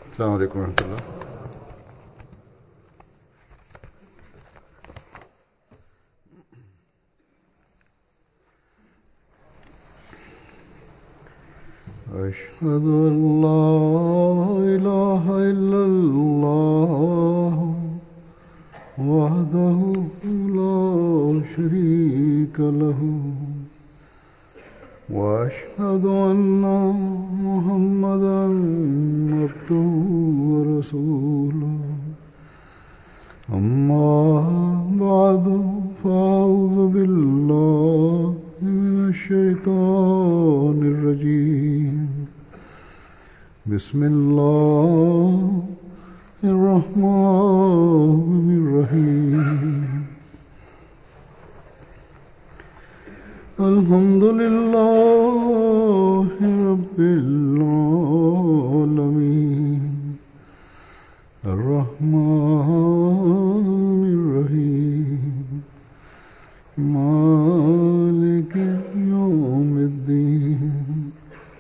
السلام عليكم ورحمة الله أشهد أن لا إله إلا الله وحده لا شريك له وأشهد أن محمدا عبده ورسوله أما بعد فأعوذ بالله من الشيطان الرجيم بسم الله الرحمن الرحيم الحمد لله رب العالمين الرحمن الرحيم مالك يوم الدين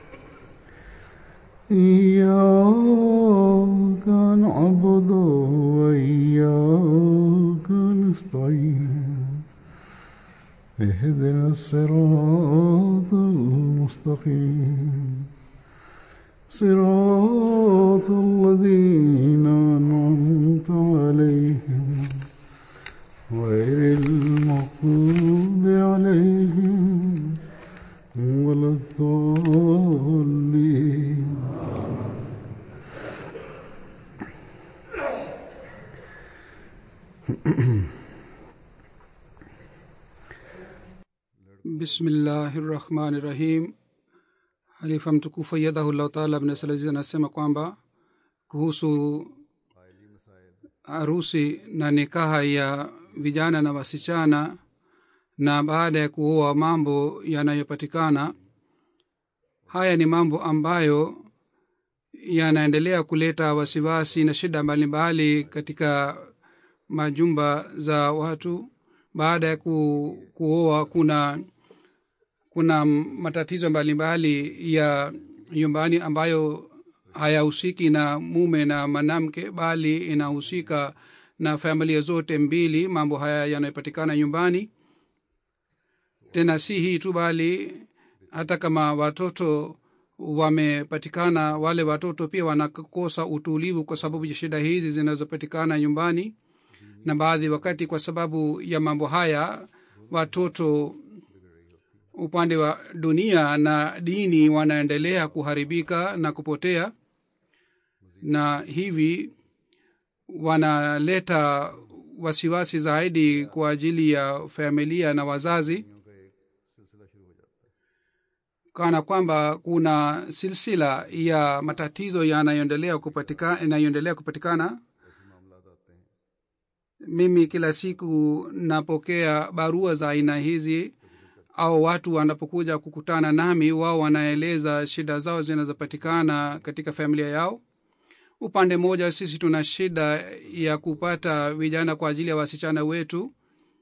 إياك نعبد وإياك نستعين اهدنا الصراط المستقيم صراط الذين أنعمت عليهم غير المغضوب عليهم ولا الضالين bismillahi rahmani rahim halifa mtukufu ayadhahullahu taala abnasalaziz anasema kwamba kuhusu harusi na nikaha ya vijana na wasichana na baada ya kuoa mambo yanayopatikana haya ni mambo ambayo yanaendelea kuleta wasiwasi na shida mbalimbali katika majumba za watu baada ya ku, kuoa kuna kuna matatizo mbalimbali ya nyumbani ambayo hayahusiki na mume na mwanamke bali inahusika na familia zote mbili mambo haya yanayopatikana nyumbani tena si hii tu bali hata kama watoto wamepatikana wale watoto pia wanakosa utulivu kwa sababu ya shida hizi zinazopatikana nyumbani na baadhi wakati kwa sababu ya mambo haya watoto upande wa dunia na dini wanaendelea kuharibika na kupotea na hivi wanaleta wasiwasi zaidi kwa ajili ya familia na wazazi kana kwamba kuna silsila ya matatizo yanayoendelea kupatikana yanayoendelea kupatikana mimi kila siku napokea barua za aina hizi au watu wanapokuja kukutana nami wao wanaeleza shida zao zinazopatikana katika familia yao upande mmoja sisi tuna shida ya kupata vijana kwa ajili ya wasichana wetu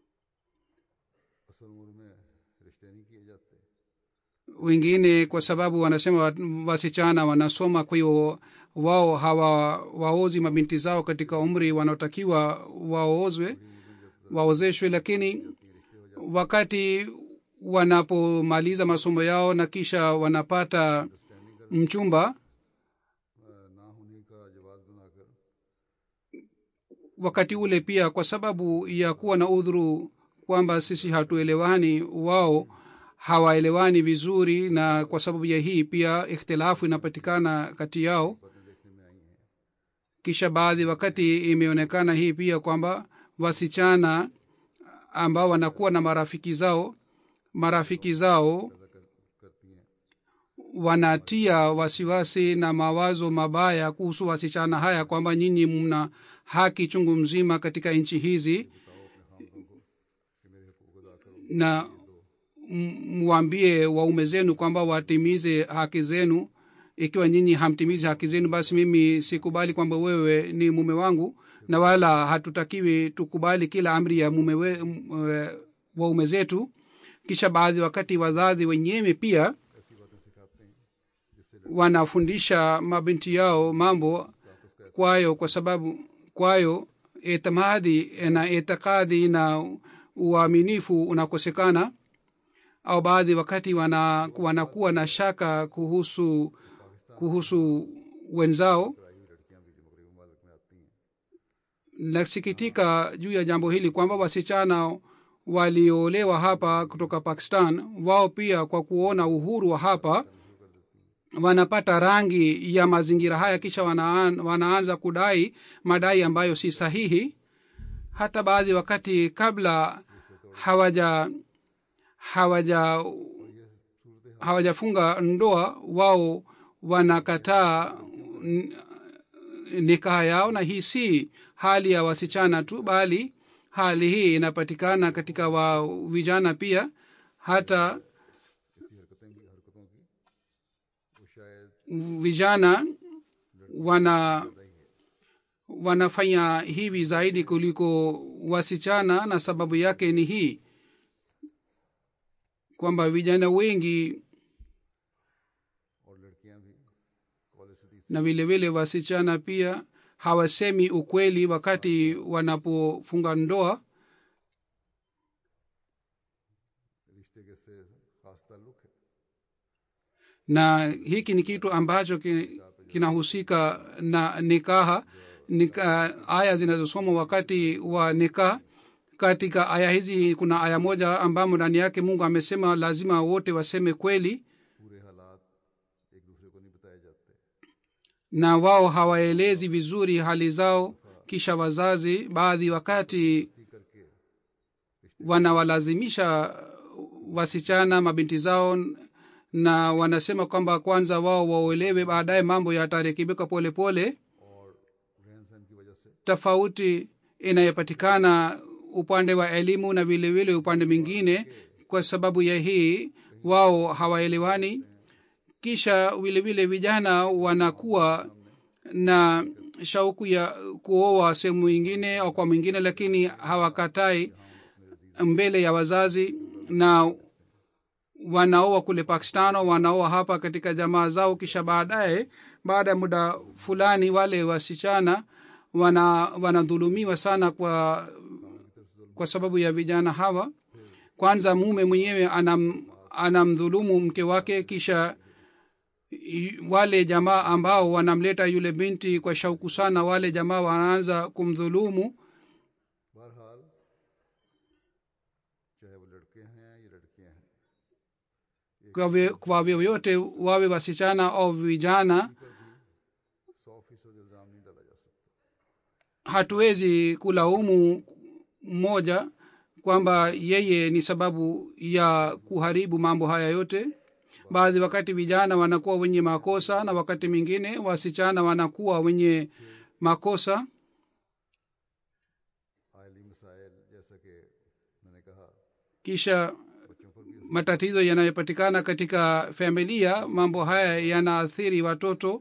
wengine kwa sababu wanasema wasichana wanasoma kwa hiyo wao hawawaozi mabinti zao katika umri wanaotakiwa waozwe waozeshwe lakini wakati wanapomaliza masomo yao na kisha wanapata mchumba wakati ule pia kwa sababu ya kuwa na udhuru kwamba sisi hatuelewani wao hawaelewani vizuri na kwa sababu ya hii pia ikhtilafu inapatikana kati yao kisha baadhi wakati imeonekana hii pia kwamba wasichana ambao wanakuwa na marafiki zao marafiki zao wanatia wasiwasi na mawazo mabaya kuhusu wasichana haya kwamba nyinyi mna haki chungu mzima katika nchi hizi na mwambie waume zenu kwamba watimize haki zenu ikiwa nyinyi hamtimizi haki zenu basi mimi sikubali kwamba wewe ni mume wangu na wala hatutakiwi tukubali kila amri ya mume we, m- waume zetu kisha baadhi wakati wazazi wenyewe pia wanafundisha mabinti yao mambo kwayo kwa sababu kwayo itimadi na itikadi na uaminifu unakosekana au baadhi wakati wana, wanakuwa na shaka kuhusu kuhusu wenzao nasikitika juu ya jambo hili kwamba wasichana walioolewa hapa kutoka pakistan wao pia kwa kuona uhuru wa hapa wanapata rangi ya mazingira haya kisha wanaan, wanaanza kudai madai ambayo si sahihi hata baadhi wakati kabla hawaja hawaja hawajafunga ndoa wao wanakataa nikaha yao na hii si hali ya wasichana tu bali hali hii inapatikana katika wa vijana pia hata vijana wana wanafanya hivi zaidi kuliko wasichana na sababu yake ni hii kwamba vijana wengi na vile vile wasichana pia hawasemi ukweli wakati wanapofunga ndoa na hiki ni kitu ambacho kinahusika na nikaha nika, aya zinazosomwa wakati wa nikaha katika aya hizi kuna aya moja ambamo ndani yake mungu amesema lazima wote waseme kweli na wao hawaelezi vizuri hali zao kisha wazazi baadhi wakati wanawalazimisha wasichana mabinti zao na wanasema kwamba kwanza wao waolewe baadaye mambo yatarekebika pole pole tofauti inayopatikana upande wa elimu na vile vile upande mwingine kwa sababu ya hii wao hawaelewani kisha vile vile vijana wanakuwa na shauku ya kuoa sehemu ingine au kwa mwingine lakini hawakatai mbele ya wazazi na wanaoa kule pakistano wanaoa hapa katika jamaa zao kisha baadaye baada ya muda fulani wale wasichana wana wanadhulumiwa sana kwa kwa sababu ya vijana hawa kwanza mume mwenyewe anam anamdhulumu mke wake kisha wale jamaa ambao wanamleta yule binti kwa shauku sana wale jamaa wanaanza kumdhulumu kwa vyovyote wawe wasichana au vijana hatuwezi kulaumu mmoja kwamba yeye ni sababu ya kuharibu mambo haya yote baadhi wakati vijana wanakuwa wenye makosa na wakati mwingine wasichana wanakuwa wenye makosa kisha matatizo yanayopatikana katika familia mambo haya yanaathiri watoto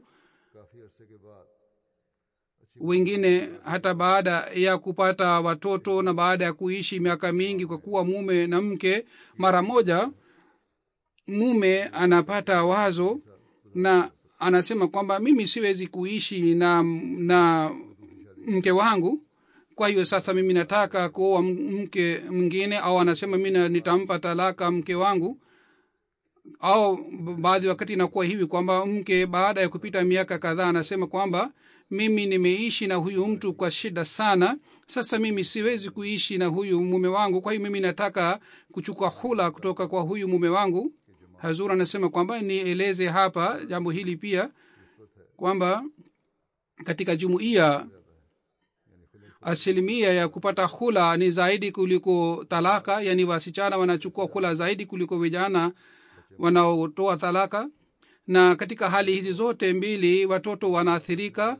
wengine hata baada ya kupata watoto na baada ya kuishi miaka mingi kwa kuwa mume na mke mara moja mume anapata wazo na anasema kwamba mimi siwezi kuishi na na mke wangu kwa hiyo sasa mimi nataka kuoa mke mwingine au anasema mi nitampa talaka mke wangu au baadhi wakati inakuwa hivi kwamba mke baada ya kupita miaka kadhaa anasema kwamba mimi nimeishi na huyu mtu kwa shida sana sasa mimi siwezi kuishi na huyu mume wangu kwa hiyo mimi nataka kuchukua hula kutoka kwa huyu mume wangu hazur anasema kwamba nieleze hapa jambo hili pia kwamba katika jumuiya asilimia ya kupata hula ni zaidi kuliko talaka yani wasichana wanachukua hula zaidi kuliko vijana wanaotoa talaka na katika hali hizi zote mbili watoto wanaathirika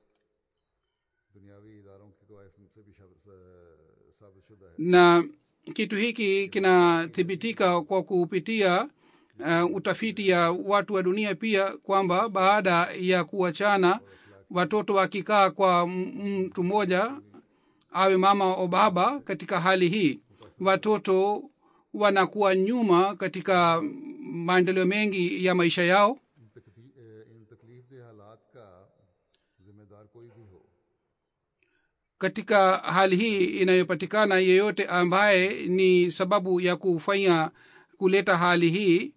na kitu hiki kinathibitika kwa kupitia uh, utafiti ya watu wa dunia pia kwamba baada ya kuachana watoto wakikaa kwa mtu mmoja awe mama au baba katika hali hii watoto wanakuwa nyuma katika maendeleo mengi ya maisha yao जिम्मेदार कोई भी हो katika hali hii inayopatikana yeyote ambaye ni sababu ya kufanya kuleta hali hii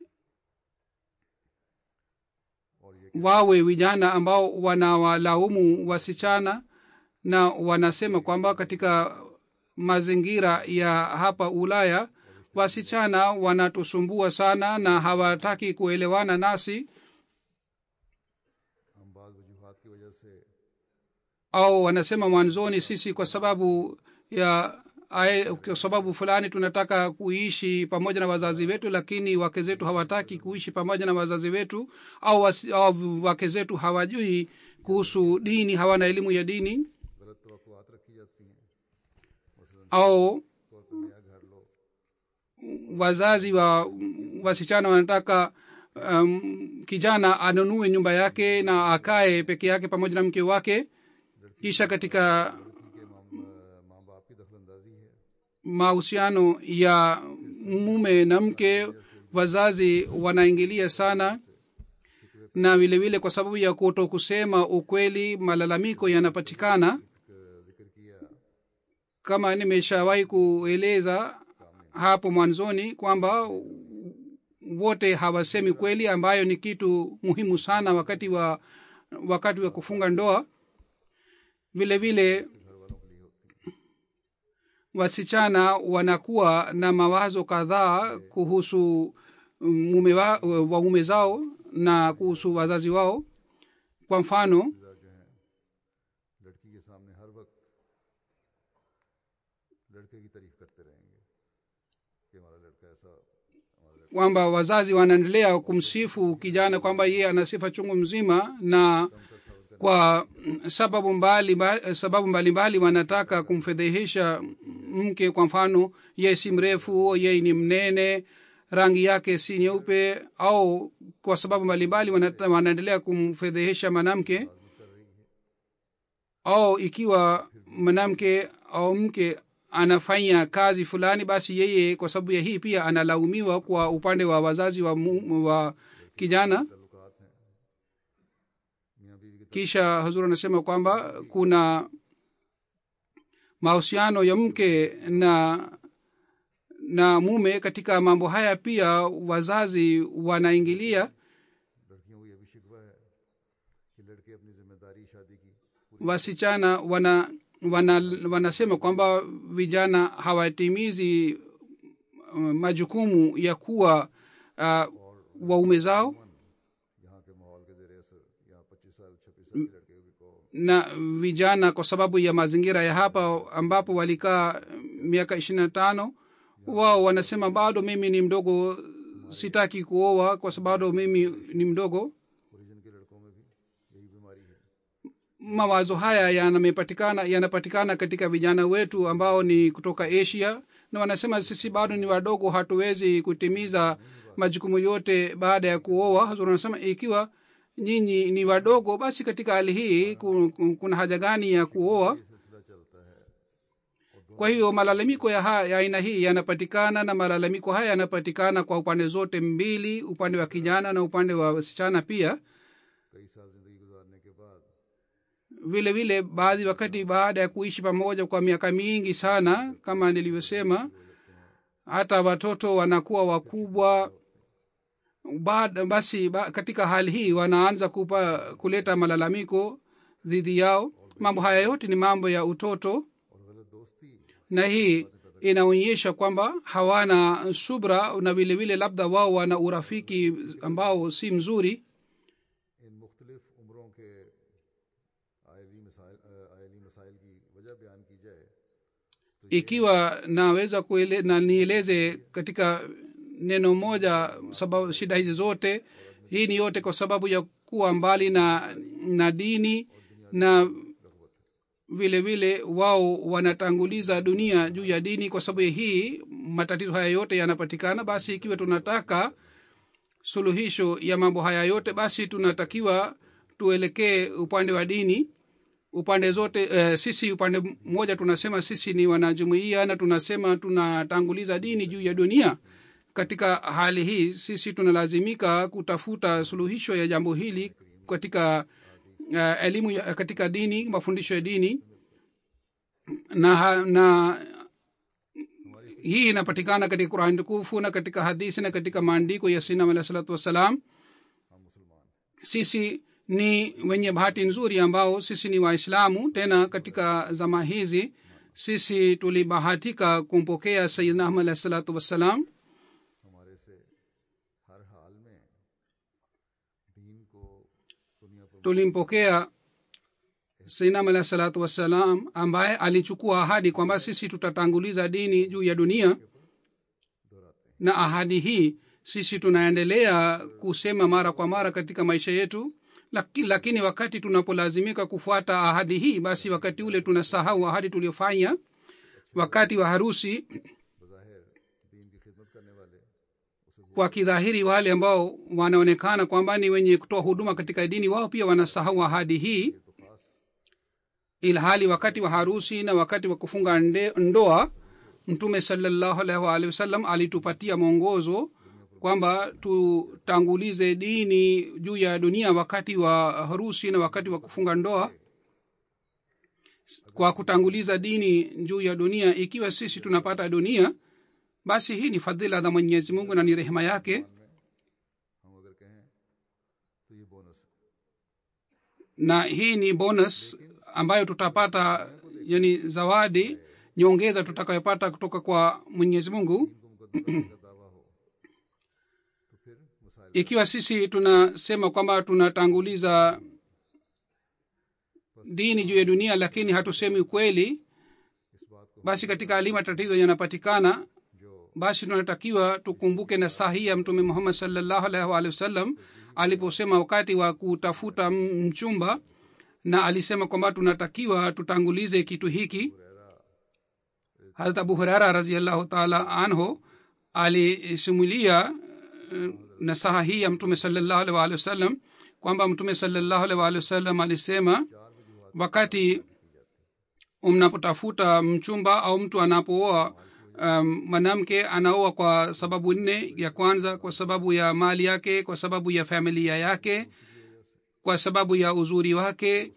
और ये wawe vijana ambao wanawalaumu wasichana na wanasema kwamba katika mazingira ya hapa ulaya wasichana wanatusumbua sana na hawataki kuelewana nasi हम बाद वजूहत की वजह से au wanasema mwanzoni sisi kwa sababu ya ae- kwa sababu fulani tunataka kuishi pamoja na wazazi wetu lakini wake zetu hawataki kuishi pamoja na wazazi wetu au, wasi, au wake zetu hawajui kuhusu dini hawana elimu ya dini गलत तवक़ुआत रखी जाती हैं मसलन au तौर पर नया घर लो wazazi wa wasichana wanataka um, kijana anunue nyumba yake na akae peke yake pamoja na mke wake kisha katika लड़की के माँ माँ बाप की दखलंदाजी है mahusiano ya mume na mke wazazi wanaingilia sana na vile vile kwa sababu ya kuto kusema ukweli malalamiko yanapatikana एक जिक्र किया kama nimeshawahi kueleza hapo mwanzoni kwamba wote hawasemi kweli ambayo ni kitu muhimu sana wakati wa wakati wa kufunga ndoa vile vile घर वालों के लिए होती है wasichana wanakuwa na mawazo kadhaa kuhusu mume wa, waume zao na kuhusu wazazi wao kwa mfano रिश्तेदार जो हैं लड़की के सामने हर वक्त लड़के की तारीफ करते रहेंगे कि हमारा लड़का ऐसा हमारा लड़का kwamba wazazi wanaendelea kumsifu kijana kwamba yeye ana sifa chungu mzima na kwa sababu mbali, mbali, sababu mbalimbali wanataka kumfedhehesha mke kwa mfano yeye si mrefu yeye ni mnene rangi yake si nyeupe au kwa sababu mbalimbali wanata- wanaendelea kumfedhehesha mwanamke au ikiwa mwanamke au mke anafanya kazi fulani basi yeye kwa sababu ya hii pia analaumiwa kwa upande wa wazazi wa, mu, wa kijana ताल्लुकात हैं मियाँ बीवी के kisha hazur anasema kwamba kuna mahusiano ya mke na na mume katika mambo haya pia wazazi wanaingilia लड़कियों को यह भी शिकवा है कि लड़के अपनी जिम्मेदारी शादी की पूरी wasichana wana, wana wanasema kwamba vijana hawatimizi uh, majukumu ya kuwa uh, waume zao यहाँ के माहौल के जेर असर यहाँ पच्चीस साल छब्बीस साल के लड़के को na vijana kwa sababu ya mazingira ya hapa ambapo walikaa miaka ishirini na tano wao wanasema bado mimi ni mdogo sitaki kuoa kwa sababu mimi ni mdogo origin के लड़कों में भी यही बीमारी है mawazo haya yanamepatikana yanapatikana katika vijana wetu ambao ni kutoka asia na wanasema sisi bado ni wadogo hatuwezi kutimiza majukumu yote baada ya kuoa Hazur anasema ikiwa nyinyi ni wadogo basi katika hali hii ku- ku- kuna haja gani ya kuoa सिलसिला चलता है kwa hiyo malalamiko ya, ha- ya aina hii yanapatikana na malalamiko haya yanapatikana kwa upande zote mbili upande wa kijana na upande wa wasichana pia कई साल जिंदगी गुजारने के बाद vile vile baadhi wakati baada ya kuishi pamoja kwa miaka mingi sana kama nilivyosema hata watoto wanakuwa wakubwa baada basi ba, katika hali hii wanaanza kupa kuleta malalamiko dhidi yao mambo haya yote ni mambo ya utoto और गलत दोस्ती na hii inaonyesha kwamba hawana subra na vile vile labda wao wana urafiki ambao si mzuri इन मुख्तलिफ उम्रों के आयली मसाइल अ, आयली मसाइल की वजह बयान की जाए ikiwa naweza kuele, na nieleze katika neno moja sababu shida hizi zote hii ni yote kwa sababu ya kuwa mbali na na dini na vile vile wao wanatanguliza dunia juu ya dini kwa sababu ya hii matatizo haya yote yanapatikana basi ikiwa tunataka suluhisho ya mambo haya yote basi tunatakiwa tuelekee upande wa dini upande zote eh, sisi upande mmoja tunasema sisi ni wanajumuia na tunasema tunatanguliza dini juu ya dunia katika hali hii sisi tunalazimika kutafuta suluhisho ya jambo hili katika uh, elimu ya- katika dini mafundisho ya dini na, ha- na hii inapatikana katika qurani tukufu na katika hadithi na katika maandiko ya sinam alah salatu wassalam हम मुसलमान हैं। sisi ni wenye bahati nzuri ambao sisi ni waislamu tena katika zama hizi sisi tulibahatika kumpokea sayidna ahmad alah salatu wassalam हमारे से हर हाल में दीन को दुनिया पर tulimpokea sainam alah salatu wassalam ambaye alichukua ahadi kwamba sisi tutatanguliza dini juu ya dunia दोहराते हैं na ahadi hii sisi tunaendelea kusema mara kwa mara katika maisha yetu Laki, lakini wakati tunapolazimika kufuata ahadi hii basi wakati ule tunasahau ahadi tuliyofanya wakati wa harusi बज़ाहिर दीन की खिदमत करने वाले उसे kwa kidhahiri wale ambao wanaonekana kwamba ni wenye kutoa huduma katika dini wao pia wanasahau ahadi hii तो खास ilhali wakati wa harusi na wakati wa kufunga nde, ndoa mtume salallahu alaihi waalihi wasallam alitupatia mwongozo kwamba tutangulize dini juu ya dunia wakati wa harusi na wakati wa kufunga ndoa kwa kutanguliza dini juu ya dunia ikiwa sisi tunapata dunia basi hii ni fadhila za mwenyezi mungu na ni rehema yake हम अगर कहें तो ये बोनस है na hii ni bonus ambayo tutapata yani zawadi nyongeza tutakayopata kutoka kwa mwenyezi mungu इनको मुकदमा का दावा हो तो फिर मसाइल ikiwa sisi tunasema kwamba tunatanguliza dini juu ya dunia lakini hatusemi ukweli इस बात को basi katika hali matatizo yanapatikana जो basi tunatakiwa tukumbuke na sahihi ya mtume muhammad salllahu alaihi waalihi wasallam aliposema wakati wa kutafuta m- mchumba na alisema kwamba tunatakiwa tutangulize kitu hiki harat abu hurera raziallahu taala anhu alisimulia eh, nasaha hii ya mtume salllahu alaihi waalihi wasallam kwamba mtume salllahu alaihi waalihi wasallam alisema wakati mnapotafuta mchumba au mtu anapooa um, mwanamke anaoa kwa sababu nne ya kwanza kwa sababu ya mali yake kwa sababu ya familia yake kwa sababu ya uzuri wake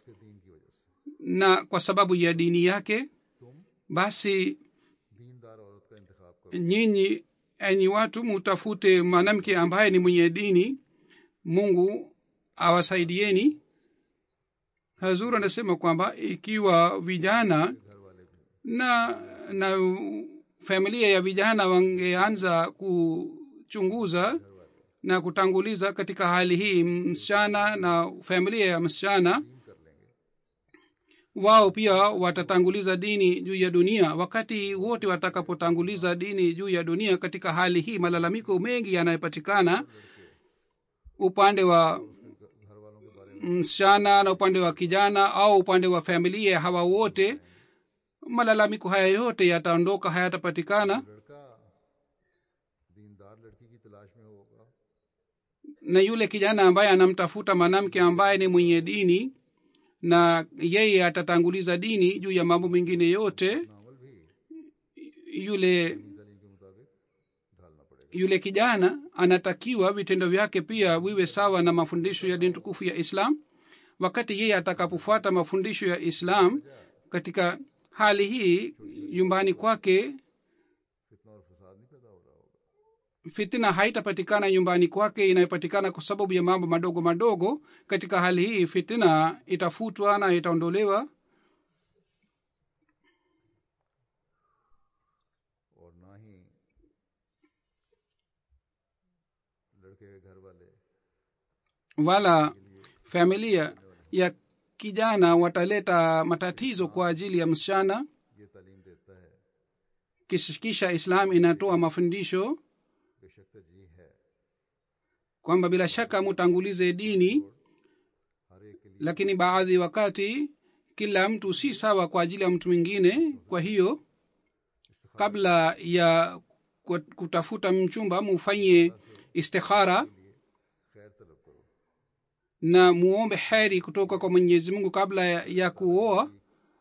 na kwa sababu ya dini yake basi दीनदार औरत का इंतखाब करो nyinyi enyi watu mutafute mwanamke ambaye ni mwenye dini mungu awasaidieni hazur anasema kwamba ikiwa vijana घर वाले भी na na familia ya vijana wangeanza kuchunguza na kutanguliza katika hali hii msichana na familia ya msichana कर लेंगे wao pia watatanguliza dini juu ya dunia wakati wote watakapotanguliza dini juu ya dunia katika hali hii malalamiko mengi yanayopatikana upande wa घर वालों के बारे में msichana na upande wa kijana au upande wa familia hawa wote malalamiko haya yote yataondoka hayatapatikana लड़का दीनदार लड़की की तलाश में होगा na yule kijana ambaye anamtafuta mwanamke ambaye ni mwenye dini na yeye atatanguliza dini juu ya mambo mengine yote नावल भी yule दलील के मुताबिक ढालना पड़ेगा yule kijana anatakiwa vitendo vyake pia viwe sawa na mafundisho ya dini tukufu ya islam wakati yeye atakapofuata mafundisho ya islam katika hali hii nyumbani kwake फितना और फसाद नहीं पैदा हो रहा होगा fitina haitapatikana nyumbani kwake inayopatikana kwa sababu ya mambo madogo madogo katika hali hii fitina itafutwa na itaondolewa और ना ही लड़के के घर वाले wala familia ya kijana wataleta matatizo kwa ajili ya msichana ये तालीम देता है Kish- kisha islam inatoa mafundisho बेशक तरजीह है kwamba bila shaka mutangulize dini हर एक के लिए lakini baadhi wakati kila mtu si sawa kwa ajili ya mtu mwingine kwa hiyo kabla ya ku- kutafuta mchumba mufanye istikhara खैर तलब करो na muombe heri kutoka kwa mwenyezi mungu kabla ya, ya kuoa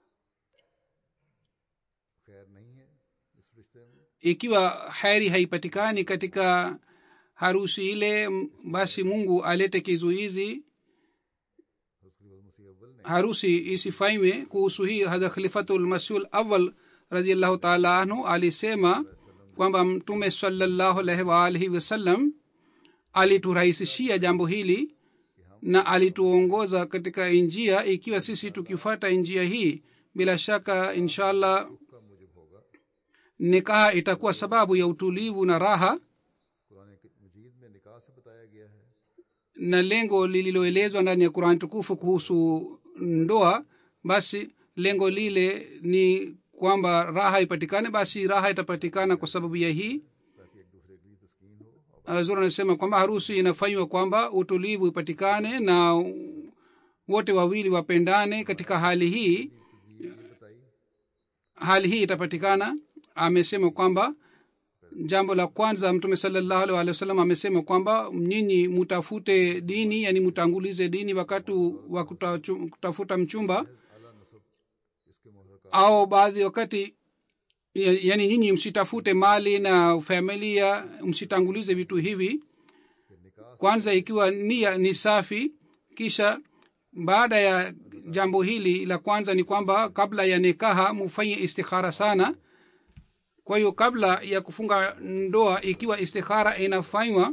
खैर नहीं है इस रिश्ते में ikiwa heri haipatikani katika harusi ile m- basi mungu alete kizuizi उसके लिए बहुत मुसीबत harusi isifanywe kuhusu hii hadha khalifatulmasiul awal radiallahu taala anhu alisema kwamba mtume salallahu alaihi waalihi wasallam aliturahisishia jambo hili na alituongoza katika njia ikiwa sisi tukifata njia hii bila shaka inshallah का मुजिब होगा nikaha itakuwa sababu ya utulivu na raha Quran मजीद में निकाह से बताया गया है na lengo lililoelezwa ndani ya qurani tukufu kuhusu ndoa basi lengo lile ni kwamba raha ipatikane basi raha itapatikana kwa sababu ya hii ताकि एक दूसरे के लिए तस्कीन हो zur anasema kwamba harusi inafanywa kwamba utulivu ipatikane na wote wawili wapendane katika hali hii ये बताई hali hii itapatikana amesema kwamba jambo la kwanza mtume salallahu alaihi wa sallam amesema kwamba nyinyi mutafute dini yani mutangulize dini wakati wa kutachu- kutafuta mchumba आला नसब इसके मोहर का au baadhi wakati ya- yani nyinyi msitafute mali na familia msitangulize vitu hivi कि निकाह kwanza ikiwa nia ni safi kisha baada ya jambo hili la kwanza ni kwamba kabla ya nikaha mufanye istikhara sana kwa hiyo kabla ya kufunga ndoa ikiwa istikhara inafanywa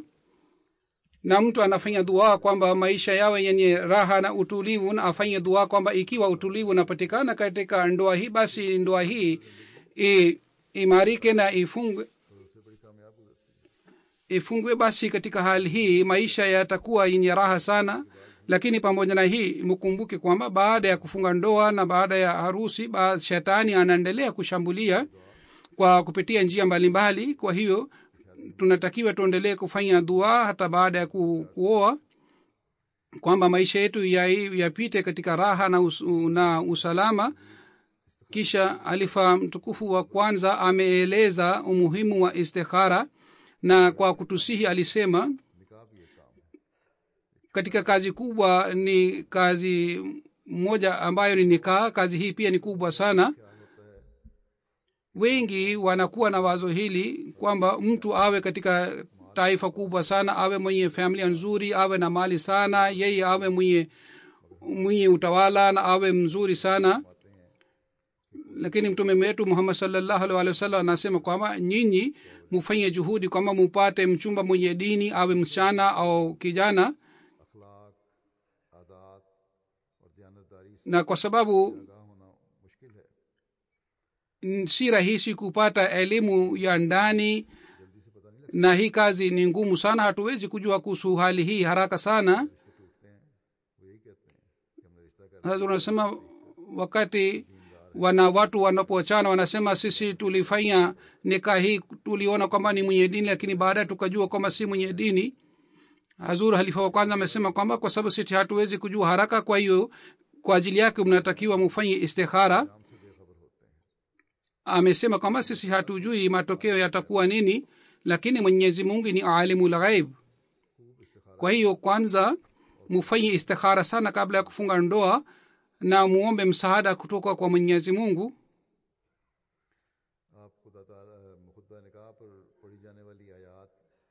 na mtu anafanya dua kwamba maisha yawe yenye raha na utulivu na afanye dua kwamba ikiwa utulivu unapatikana katika ndoa hii basi ndoa hii i, imarike na ifungwe उससे बड़ी कामयाब गुजरती है ifungwe basi katika hali hii maisha yatakuwa yenye raha sana lakini pamoja na hii mkumbuke kwamba baada ya kufunga ndoa na baada ya harusi ba shetani anaendelea kushambulia kwa kupitia njia mbalimbali mbali. kwa hiyo tunatakiwa tuendelee kufanya dua hata baada ya ku, kuoa kwamba maisha yetu ya- yapite katika raha na, us, na usalama kisha alifa mtukufu wa kwanza ameeleza umuhimu wa istikhara na kwa kutusihi alisema निकाह भी एक काम है katika kazi kubwa ni kazi moja ambayo ni nikaa kazi hii pia ni kubwa sana क्या होता है wengi wanakuwa na wazo hili kwamba mtu awe katika taifa kubwa sana awe mwenye familia nzuri awe na mali sana yeye awe mwenye mwenye utawala na awe mzuri sana lakini mtume wetu muhammad salllahu alih wa sallam anasema kwamba nyinyi mufanye juhudi kwamba mupate mchumba mwenye dini awe msichana au kijana अखलाक आदात और दयानतदारी से na kwa sababu आगाह होना मुश्किल है n- si rahisi kupata elimu ya ndani जल्दी से पता नहीं लगता na hii kazi ni ngumu sana hatuwezi kujua kuhusu hali hii haraka sana रिश्ते टूटते हैं वो यही कहते हैं कि हमने रिश्ता कर Sasa tunasema wakati wana watu wanapoachana wanasema sisi tulifanya nika hii tuliona kwamba ni mwenye dini lakini baadaye tukajua kwamba si mwenye dini hazur halifa wa kwanza amesema kwamba kwa sababu sisi hatuwezi kujua haraka kwa hiyo kwa ajili yake mnatakiwa mufanye istikhara हमसे बेखबर होते हैं amesema kwamba sisi hatujui matokeo yatakuwa nini lakini mwenyezi mungu ni alimu lghaib kwa hiyo kwanza mufanye istikhara sana kabla ya kufunga ndoa na muombe msaada kutoka kwa mwenyezi mungu आप खुदा खुतबा निकाह पर पढ़ी जाने वाली आयात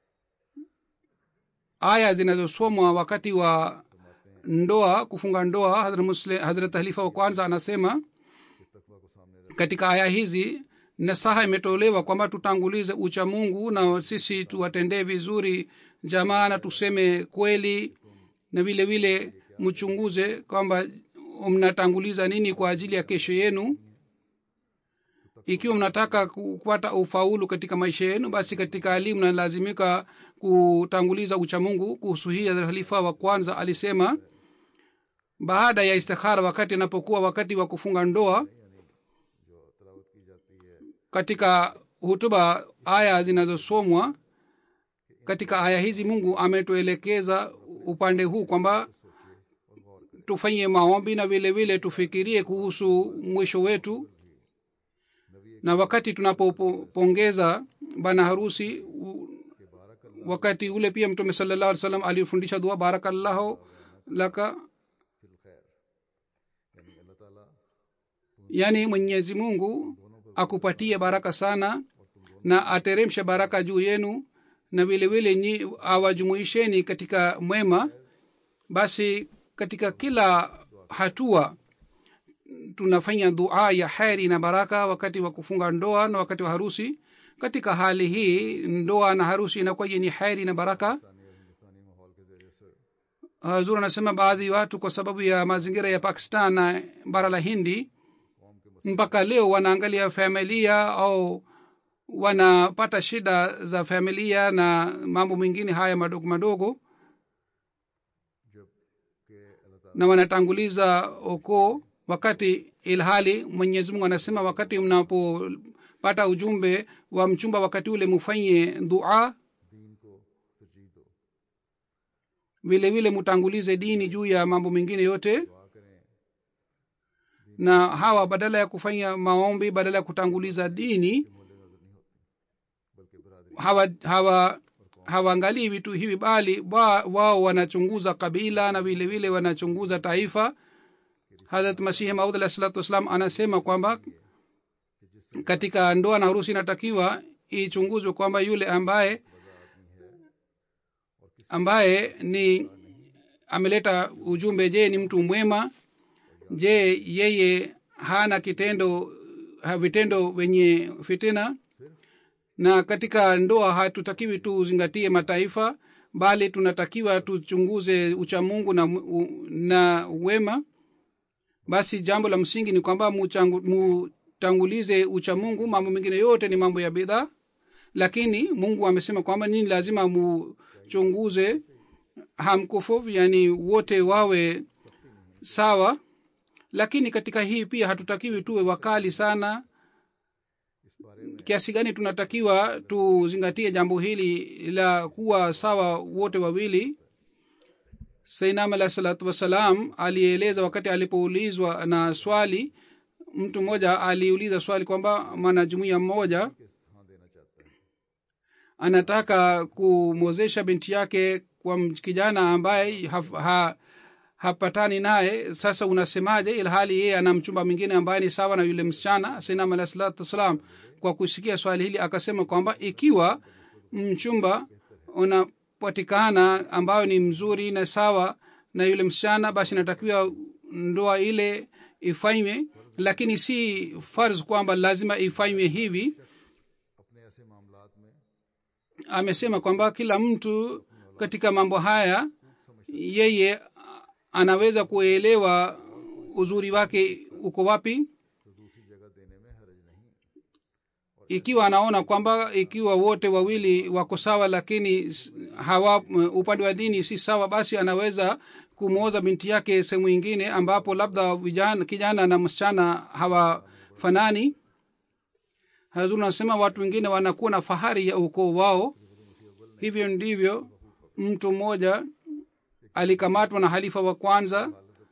aya zinazosomwa wakati wa ndoa kufunga ndoa hadrat Muslim- hadrat halifa wa kwanza anasema के तकवा को सामने रख katika aya hizi nasaha imetolewa kwamba tutangulize ucha mungu na sisi tuwatendee vizuri jamaa na tuseme kweli na vile vile mchunguze kwamba mnatanguliza nini kwa ajili ya kesho yenu ikiwa mnataka ku- kupata ufaulu katika maisha yenu basi katika hali mnalazimika kutanguliza uchamungu kuhusu hii Hazrat halifa wa kwanza alisema baada ya istikhara wakati inapokuwa wakati wa kufunga ndoa जो तलावत की जाती है katika hutuba aya zinazosomwa katika aya hizi mungu ametuelekeza upande huu kwamba tufanye maombi na vile vile tufikirie kuhusu mwisho wetu na wakati tunapopongeza bana harusi u- wakati ule pia mtume salllah alih salam alifundisha dua barakallahu laka फिल खैर यानी अल्लाह ताला yaani mwenyezi mungu akupatie baraka sana na ateremshe baraka juu yenu na vile vile nyi awajumuisheni katika mwema basi katika kila hatua tunafanya dua ya heri na baraka wakati wa kufunga ndoa na wakati wa harusi katika hali hii ndoa na harusi inakuwa yenye heri na baraka Pakistani और हिंदुस्तानी माहौल के जरिए से hazur anasema baadhi watu kwa sababu ya mazingira ya pakistan na bara la hindi mpaka leo wanaangalia familia au wanapata shida za familia na mambo mengine haya madogo madogo जब के अल्लाह ताला na wanatanguliza ukoo wakati ilhali mwenyezi mungu anasema wakati mnapopata ujumbe wa mchumba wakati ule mufanye dua दीन को तरजीह दो vile vile mutangulize dini juu ya mambo mengine yote दुआ करें na hawa badala ya kufanya maombi badala ya kutanguliza dini मोले नजर नहीं होती बल्कि बरादरी hawa hawa hawaangalii vitu hivi bali wa- wao wanachunguza kabila na vile vile wanachunguza taifa harat masihi maud alah salatu wassalam anasema kwamba katika ndoa na harusi inatakiwa ichunguzwe kwamba yule ambaye ambaye ni ameleta ujumbe je ni mtu mwema je yeye hana kitendo ha vitendo wenye fitina na katika ndoa hatutakiwi tuzingatie mataifa bali tunatakiwa tuchunguze uchamungu na, u- na wema basi jambo la msingi ni kwamba muchangu- mutangulize uchamungu mambo mengine yote ni mambo ya bidhaa lakini mungu amesema kwamba nini lazima muchunguze hamkufofu yani wote wawe sawa lakini katika hii pia hatutakiwi tuwe wakali sana इस बारे में kiasi gani tunatakiwa tuzingatie jambo hili la kuwa sawa wote wawili sainam alah salatu wassalam alieleza wakati alipoulizwa na swali mtu mmoja aliuliza swali kwamba mwanajumuia mmoja किस हाँ देना चाहता है anataka kumwozesha binti yake kwa m- kijana ambaye ha, ha, hapatani naye sasa unasemaje ilhali yeye ana mchumba mwingine ambaye ni sawa na yule msichana sinam alah salatu wassalam kwa kusikia swali hili akasema kwamba ikiwa mchumba unapatikana ambayo ni mzuri na sawa na yule msichana basi inatakiwa ndoa ile ifanywe lakini si farz kwamba lazima ifanywe hivi अपने ऐसे मामलात में amesema kwamba kila mtu katika mambo haya yeye anaweza kuelewa uzuri wake uko wapi तो दूसरी जगह देने में हरज नहीं ikiwa anaona kwamba ikiwa wote wawili wako sawa lakini s- hawa upande wa dini si sawa basi anaweza kumwoza binti yake sehemu ingine ambapo labda vijana kijana na msichana hawafanani hazur anasema watu wengine wanakuwa na fahari ya ukoo wao hivyo ndivyo mtu mmoja alikamatwa na halifa wa kwanza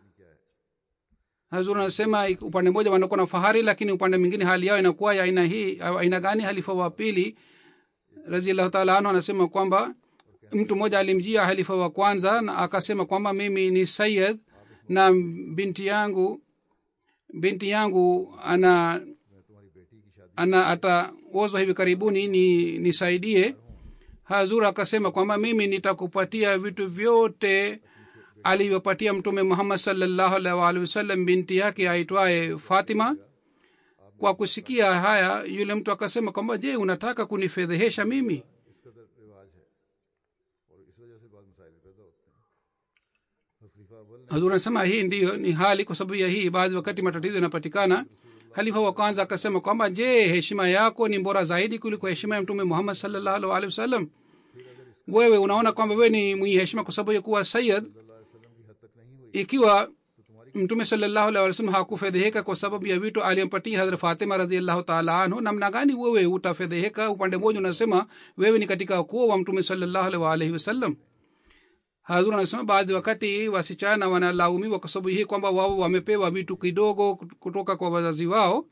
hazur anasema ik- upande mmoja wanakuwa na fahari lakini upande mwingine hali yao inakuwa ya aina hii au aina gani halifa wa pili raziallahu taala anhu anasema kwamba mtu mmoja alimjia halifa wa kwanza na akasema kwamba mimi ni sayid na binti yangu binti yangu ana तुम्हारी बेटी की शादी ana ataozwa hivi karibuni ni nisaidie hazur akasema kwamba mimi nitakupatia vitu vyote alivyopatia mtume muhammad salllahu alaihi waalihi wasallam binti yake aitwaye fatima kwa kusikia haya yule mtu akasema kwamba je unataka kunifedhehesha mimi इस कदर रिवाज है और इस वजह से बाद मसाइल पैदा होते हैं हज़रत खलीफा अव्वल ने hazur anasema hii ndiyo ni hali kwa sababu ya hii baadhi wakati matatizo yanapatikana halifa wa kwanza akasema kwamba je heshima yako ni bora zaidi kuliko heshima ya mtume muhammad salllahu alaihi waalihi wasallam wewe unaona kwamba wewe ni mwenye heshima kwa sababu ya kuwa sayid सल्लल्लाहु अलैहि वसल्लम की हद तक नहीं हुई ikiwa mtume salllahu alaihi wasallam hakufedheheka kwa sababu ya vitu aliyompatia hadhrat fatima raziallahu taala anhu namna gani wewe utafedheheka upande mmoja unasema wewe ni katika ukoo wa mtume salllahu alaihi waalaihi wasallam hazur anasema baadhi wakati wasichana wanalaumiwa kwa sababu hii kwamba wao wamepewa vitu kidogo kutoka kwa wazazi wao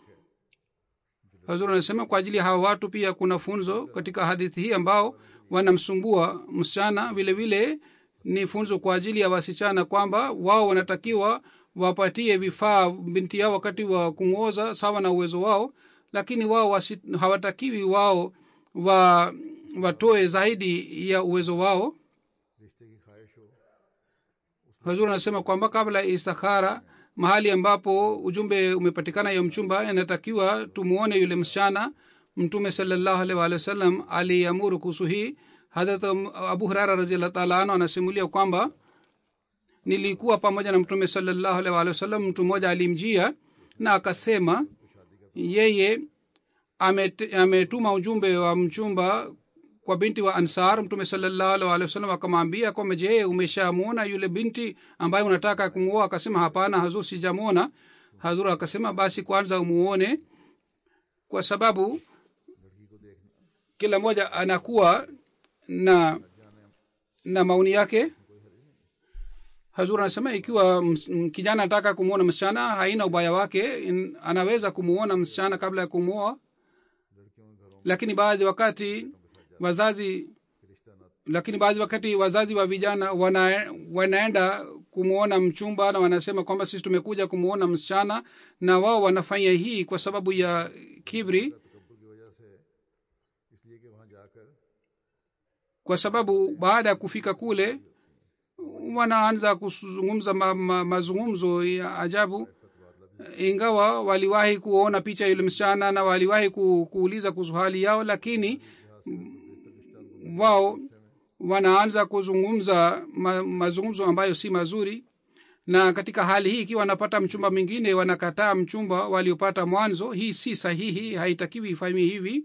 hazur anasema kwa ajili ya hawa watu pia kuna funzo katika hadithi hii ambao wanamsumbua msichana vile vile ni funzo kwa ajili ya wasichana kwamba wao wanatakiwa wapatie vifaa binti yao wakati wa kumwoza sawa na uwezo wao lakini wao wasi, hawatakiwi wao wa watoe zaidi ya uwezo wao रिश्ते की ख्वाहिश हो hazur anasema kwamba kabla ya istikhara mahali ambapo ujumbe umepatikana yo mchumba inatakiwa tumuone yule msichana mtume salallahu alaihi waalihi wasallam aliamuru kuhusu hii hadrat abu hurara raziallah taala anu anasimulia kwamba nilikuwa pamoja na mtume salallahu alaihi waalihi wasallam mtu mmoja alimjia na akasema yeye amet- ametuma ujumbe wa mchumba kwa binti wa ansar mtume salallahu alaihi waalihi wasallam akamwambia kwamba je umeshamwona yule binti ambaye unataka kumwoa akasema hapana hazur sijamwona hazur akasema basi kwanza umuone kwa sababu kila mmoja anakuwa na na maoni yake hazur anasema ikiwa ms- m- kijana anataka kumwona msichana haina ubaya wake in- anaweza kumuona msichana kabla ya kumwoa lakini baadhi wakati wazazi lakini baadhi wakati wazazi wa vijana wana, wanaenda kumwona mchumba na wanasema kwamba sisi tumekuja kumwona msichana na wao wanafanya hii kwa sababu ya kibri तकबर की वजह से इसलिए कि वहाँ जाकर kwa sababu baada ya kufika kule wanaanza kuzungumza ma, ma, mazungumzo ya ajabu ingawa waliwahi kuona picha yule msichana na waliwahi ku, kuuliza kuhusu hali yao lakini wao wanaanza kuzungumza ma, mazungumzo ambayo si mazuri na katika hali hii ikiwa wanapata mchumba mwingine wanakataa mchumba waliopata mwanzo hii si sahihi haitakiwi ifanyiwe hivi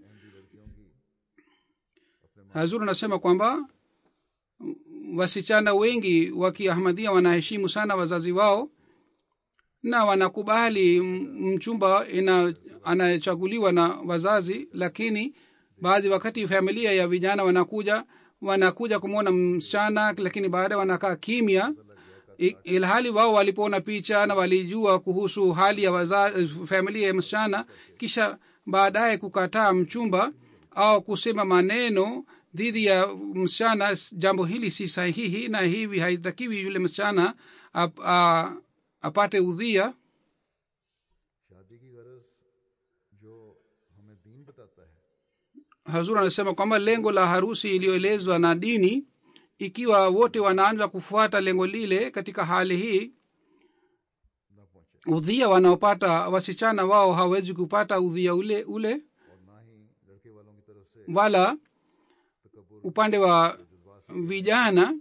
hazur anasema kwamba wasichana wengi wa kiahmadhia wanaheshimu sana wazazi wao na wanakubali m- mchumba ina anayechaguliwa na wazazi lakini baadhi wakati familia ya vijana wanakuja wanakuja kumwona msichana lakini baadaye wanakaa kimya I- ilhali wao walipoona picha na walijua kuhusu hali ya waza, familia ya msichana kisha baadaye kukataa mchumba au kusema maneno dhidi ya msichana jambo hili si sahihi na hivi haitakiwi yule msichana ap, a, apate udhia शादी की गरज जो हमें दीन बताता है hazur anasema kwamba lengo la harusi iliyoelezwa na dini ikiwa wote wanaanza kufuata lengo lile katika hali hii न पहुंचे udhia wanaopata wasichana wao hawezi kupata udhia ule ule और ना ही लड़के वालों की तरफ से wala तकबर upande wa vijana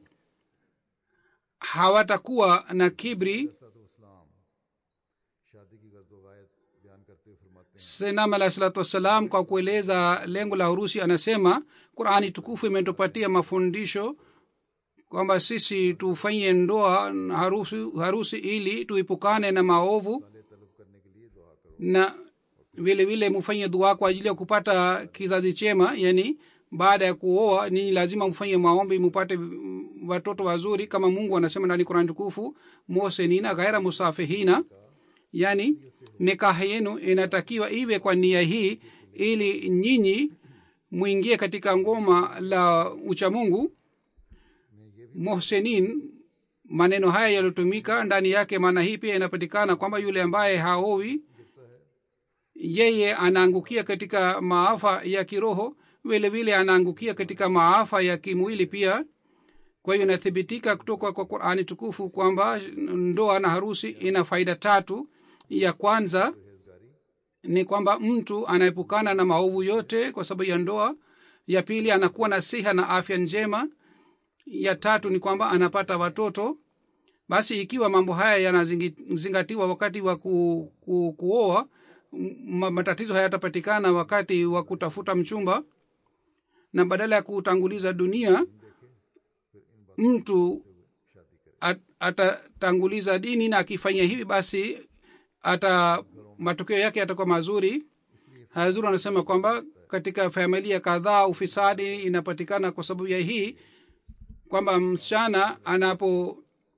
hawatakuwa na kibri इस्लाम शादी की गर्द वायद बयान करते हुए फरमाते हैं senam alahi salatu wassalam kwa kueleza lengo la harusi anasema qurani tukufu imetupatia mafundisho kwamba sisi tufanye ndoa na harusi, harusi ili tuipukane na maovu साले तलब करने के लिए दुआ करो na vile vile mufanye dua kwa ajili ya kupata kizazi chema yani baada ya kuoa ninyi lazima mfanye maombi mupate mm, watoto wazuri kama mungu anasema ndani kurani tukufu mosenina ghaira musafihina yani nikaha yenu inatakiwa iwe kwa nia hii ili nyinyi mwingie katika ngoma la uchamungu mohsenin maneno haya yaliyotumika ndani yake maana hii pia inapatikana kwamba yule ambaye haowi yeye anaangukia katika maafa ya kiroho vile vile anaangukia katika maafa ya kimwili pia kwa hiyo inathibitika kutoka kwa qurani tukufu kwamba ndoa na harusi ina faida tatu ya kwanza ni kwamba mtu anaepukana na maovu yote kwa sababu ya ndoa ya pili anakuwa na siha na afya njema ya tatu ni kwamba anapata watoto basi ikiwa mambo haya yanazingatiwa wakati wa ku, ku, kuoa m- matatizo hayatapatikana wakati wa kutafuta mchumba na badala ya kutanguliza dunia mtu at, atatanguliza dini na akifanya hivi basi ata matokeo yake yatakuwa mazuri hazuru anasema kwamba katika familia kadhaa ufisadi inapatikana kwa sababu ya hii kwamba msichana anapo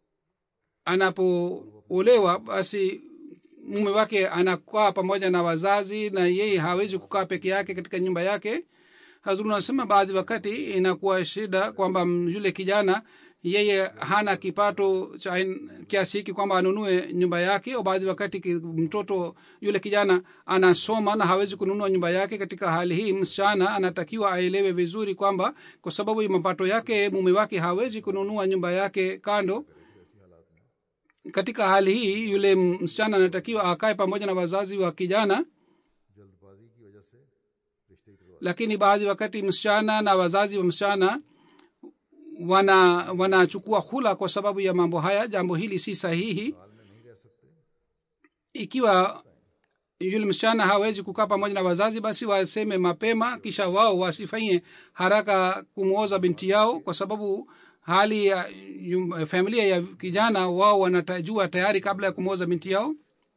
anapoolewa basi mume wake anakaa pamoja na wazazi na yeye hawezi kukaa peke yake katika nyumba yake hazuru anasema baadhi wakati inakuwa shida kwamba m- yule kijana yeye hana kipato cha ain- kiasi hiki kwamba anunue nyumba yake au baadhi wakati ki- mtoto yule kijana anasoma na hawezi kununua nyumba yake katika hali hii msichana anatakiwa aelewe vizuri kwamba kwa sababu ya mapato yake mume wake hawezi kununua nyumba yake kando katika hali hii yule msichana anatakiwa akae pamoja na wazazi wa kijana जल्दबाजी की वजह से रिश्ते की तुलवा lakini baadhi wakati msichana na wazazi wa msichana wana wanachukua hula kwa sababu ya mambo haya jambo hili si sahihi हाल में नहीं रह सकते ikiwa yule msichana hawezi kukaa pamoja na wazazi basi waseme mapema kisha wao wasifanye haraka kumwoza binti yao kwa sababu hali ya yum- familia ya kijana wao wanatajua tayari kabla ya kumwoza binti yao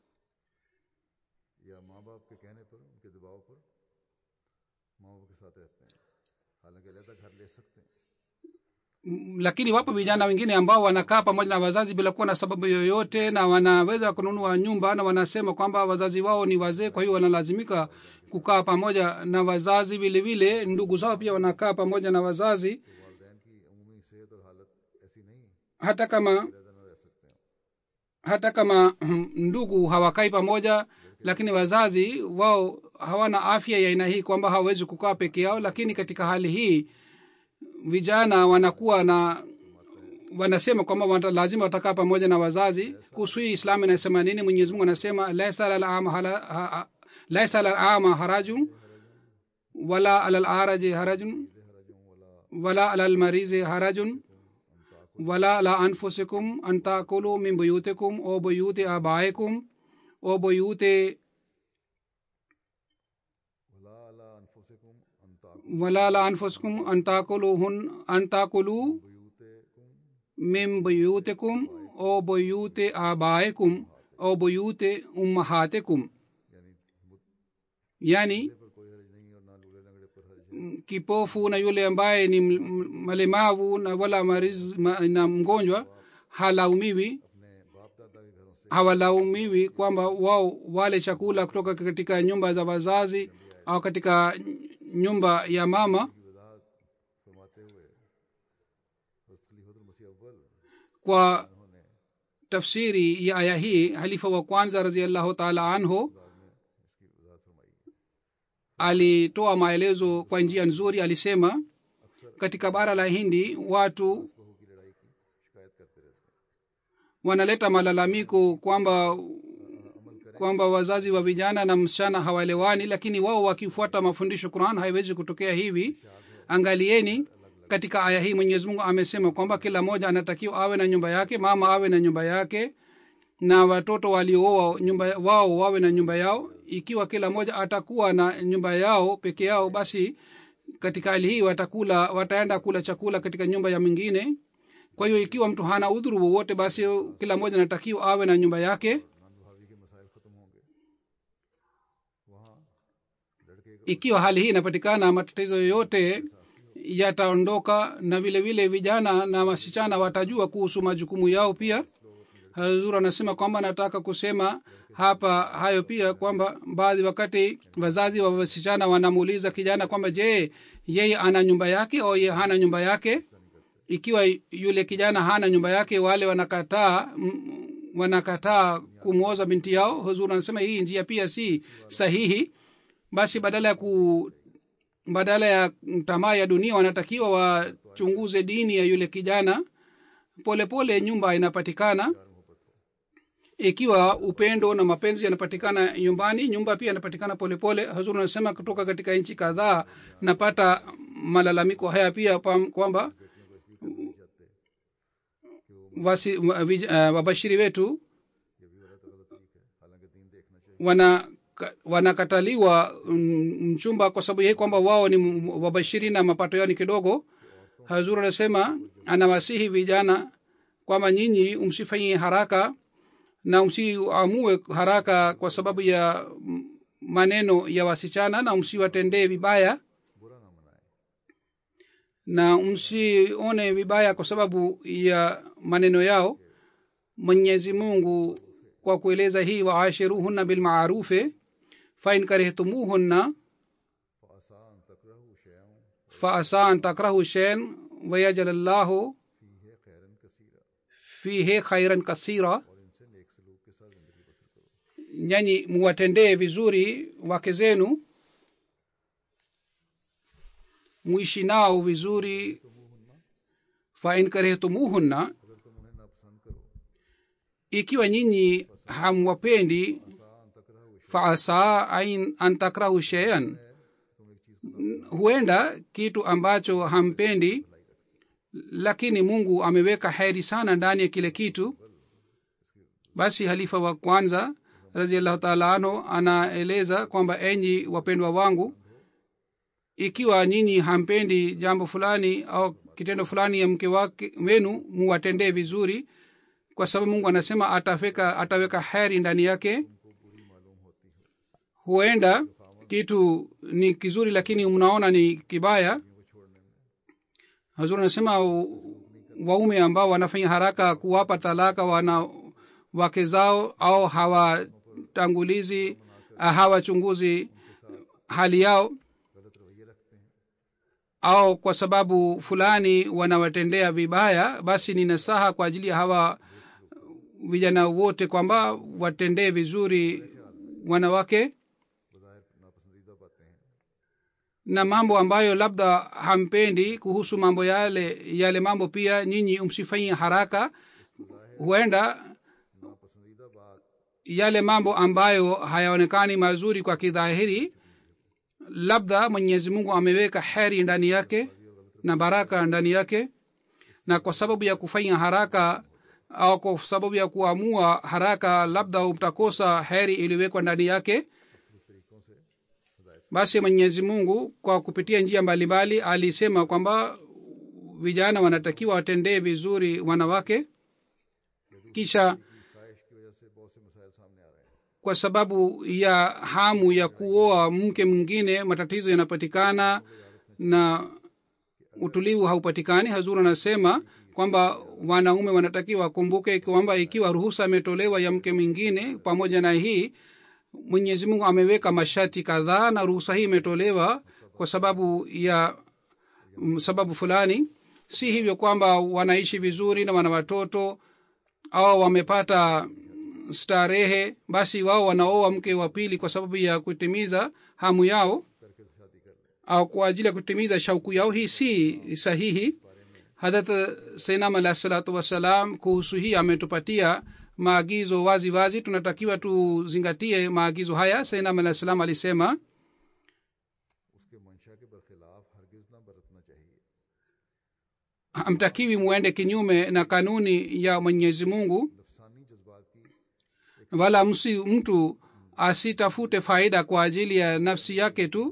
या माँ बाप के कहने पर उनके दबाव पर माँ बाप के साथ रहते हैं हालांकि अलहदा घर ले सकते हैं M- lakini wapo vijana wengine ambao wanakaa pamoja na wazazi bila kuwa na sababu yoyote na wanaweza kununua nyumba na wanasema kwamba wazazi wao ni wazee kwa hiyo wanalazimika kukaa pamoja na wazazi vile vile ndugu zao pia wanakaa pamoja na wazazi वालदेन की अमूमी सेहत और हालत ऐसी नहीं hata kama अलहदा न रह सकते हैं hata kama mm, ndugu hawakai pamoja lakini wazazi wao hawana afya ya aina hii kwamba hawawezi kukaa peke yao lakini katika hali hii vijana wanakuwa na wanasema kwamba wata, lazima watakaa pamoja na wazazi kuhusu hii islam inasema nini mwenyezi mungu anasema laisa alal ama hala- ha- ha- laisa alal ama harajun wala alal araji harajun wala alal marizi harajun ولا على أنفسكم أن تأكلوا من بيوتكم أو بيوت آبائكم أو بيوت वला अला अनफुसिकुम अंता ولا على أنفسكم أن تأكلوهن أن تأكلوا बुयूतकुम من بيوتكم أو بيوت آبائكم أو بيوت أمهاتكم यानी yani मुद्दे पर कोई हर्ज नहीं और ना लूले लंगड़े पर हर्ज है kipofu na yule ambaye ni m- m- mlemavu na wala mariz, ma, na mgonjwa halaumiwi अपने बाप दादा के घरों से hawalaumiwi kwamba wao wale chakula kutoka katika nyumba za wazazi au katika nyumba ya mama की वजाहत फरमाते हुए हज़रत खलीफतुल मसीह अव्वल kwa उन्होंने tafsiri ya aya hii halifa wa kwanza raziallahu taala anhu बाद में इसकी वजाहत फरमाई alitoa maelezo kwa njia nzuri alisema katika bara la hindi watu बहू की लड़ाई की शिकायत करते रहते हैं wanaleta malalamiko kwamba kwamba wazazi wa vijana na msichana hawaelewani lakini wao wakifuata mafundisho quran haiwezi kutokea hivi angalieni katika aya hii mwenyezi mungu amesema kwamba kila mmoja anatakiwa awe na nyumba yake mama awe na nyumba yake na watoto waliooa nyumba wao wawe na nyumba yao ikiwa kila mmoja atakuwa na nyumba yao peke yao basi katika hali hii watakula wataenda kula chakula katika nyumba ya mwingine kwa hiyo ikiwa mtu hana udhuru wowote basi kila mmoja anatakiwa awe na nyumba yake नान भाभी के मसाइल ख़त्म होंगे वहाँ लड़के का ikiwa hali hii inapatikana matatizo yoyote yataondoka na vile vile vijana na wasichana watajua kuhusu majukumu yao pia hazur anasema kwamba nataka kusema hapa hayo pia kwamba baadhi wakati wazazi wa wasichana wanamuuliza kijana kwamba je yeye ana nyumba yake au ye hana nyumba yake ikiwa yule kijana hana nyumba yake wale wanakataa mm, wanakataa kumwoza binti yao huzur anasema hii njia pia si sahihi basi badala ya ku badala ya tamaa ya dunia wanatakiwa wachunguze dini ya yule kijana polepole pole nyumba inapatikana ikiwa upendo na mapenzi yanapatikana nyumbani nyumba pia yanapatikana polepole hazur anasema kutoka katika nchi kadhaa napata malalamiko haya pia pam- kwamba wasi, wa- vij- uh, wabashiri wetu ये भी गलत गलत तरीका है हालांकि दीन देखना चाहिए wana ka- wanakataliwa mm, mchumba kwa sababu yeye kwamba wao ni m- wabashiri na mapato yao ni kidogo hazur anasema anawasihi vijana kwamba nyinyi msifanyie haraka na msiamue haraka kwa sababu ya mm, maneno ya wasichana na msiwatendee vibaya बुरा ना मनाए na msione vibaya kwa sababu ya maneno yao mwenyezi mungu kwa kueleza hii waashiruhunna bilmaarufe fain karihtumuhunna फ़ासा अन तकरहु शैअन faasa an takrahu shein wayajal llahu फ़ीहे खैरन कसीरा fihe khairan kasira और इनसे नेक सलूक के साथ ज़िंदगी बसर करो nyanyi muwatendee vizuri wake zenu muishi nao vizuri fain karihtumuhunna अगर तुम उन्हें नापसंद करो ikiwa nyinyi hamwapendi faasa ain- an takrahu sheian huenda kitu ambacho hampendi lakini mungu ameweka heri sana ndani ya kile kitu basi halifa wa kwanza raziallahu taala anhu anaeleza kwamba enyi wapendwa wangu ikiwa nyinyi hampendi jambo fulani au kitendo fulani ya mke wake wenu muwatendee vizuri kwa sababu mungu anasema atafeka ataweka heri ndani yake huenda kitu ni kizuri lakini mnaona ni kibaya hazuri anasema u- waume ambao wanafanya haraka kuwapa talaka wana wake zao au hawatangulizi ah, hawachunguzi hali yao au kwa sababu fulani wanawatendea vibaya basi ni nasaha kwa ajili ya hawa vijana wote kwamba watendee vizuri wanawake na mambo ambayo labda hampendi kuhusu mambo yale yale mambo pia nyinyi msifanyie haraka huenda yale mambo ambayo hayaonekani mazuri kwa kidhahiri labda mwenyezi mungu ameweka heri ndani yake na baraka ndani yake na kwa sababu ya kufanya haraka au kwa sababu ya kuamua haraka labda mtakosa heri iliyowekwa ndani yake basi mwenyezi mungu kwa kupitia njia mbalimbali alisema kwamba vijana wanatakiwa watendee vizuri wanawake kisha kwa sababu ya hamu ya kuoa mke mwingine matatizo yanapatikana na utulivu haupatikani hazur anasema kwamba wanaume wanatakiwa wakumbuke kwamba ikiwa ruhusa imetolewa ya mke mwingine pamoja na hii mwenyezi mungu ameweka masharti kadhaa na ruhusa hii imetolewa kwa sababu ya mm, sababu fulani si hivyo kwamba wanaishi vizuri na wana watoto au wamepata starehe basi wao wanaoa mke wa pili kwa sababu ya kutimiza hamu yao au kwa ajili ya kutimiza shauku yao hii si sahihi hadrat sainam alah salatu wassalam kuhusu hii ametupatia maagizo wazi wazi tunatakiwa tuzingatie maagizo haya sainam alah salam alisema उसके मंशा के बरखिलाफ हरगिज न बरतना चाहिए hamtakiwi muende kinyume na kanuni ya mwenyezi mungu नफसानी जज्बात की wala msi mtu asitafute faida kwa ajili ya nafsi yake tu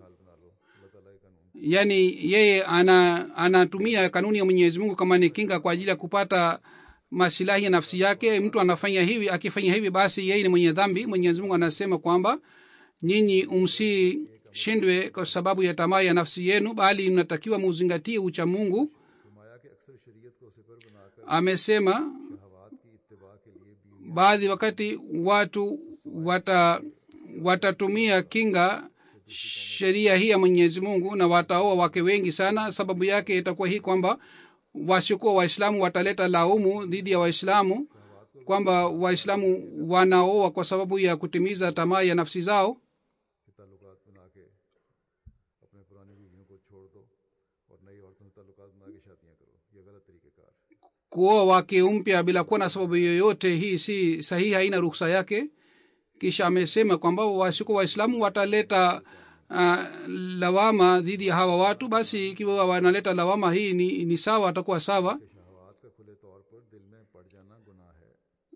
yaani yeye ana anatumia kanuni ya mwenyezi mungu kama ni kinga kwa ajili ya kupata masilahi ya nafsi yake mtu anafanya hivi akifanya hivi basi yeye ni mwenye dhambi mwenyezi mungu anasema kwamba nyinyi msishindwe kwa sababu ya tamaa ya nafsi yenu bali mnatakiwa muzingatie ucha mungu फरमाया कि अक्सर शरीयत को सिफर बनाकर amesema शहवात की इत्तबा के लिए भी baadhi wakati watu wata watatumia kinga sheria hii ya mwenyezi mungu na wataoa wake wengi sana sababu yake itakuwa hii kwamba wasiokuwa waislamu wataleta laumu dhidi ya waislamu kwamba waislamu wanaoa kwa sababu ya kutimiza tamaa ya nafsi zao कि ताल्लुकात बना के अपने पुरानी बीवियों को छोड़ दो और नई औरतों से ताल्लुकात बना के शादियां करो ये गलत तरीक़ेकार है kuoa wake mpya bila kuwa na sababu yoyote hii si sahihi haina ruksa yake kisha amesema kwamba wasiku waislamu wataleta uh, lawama dhidi ya hawa watu basi ikiwa wanaleta lawama hii ni, ni sawa atakuwa sawa शहवात का खुले तौर पर दिल में पड़ जाना गुनाह है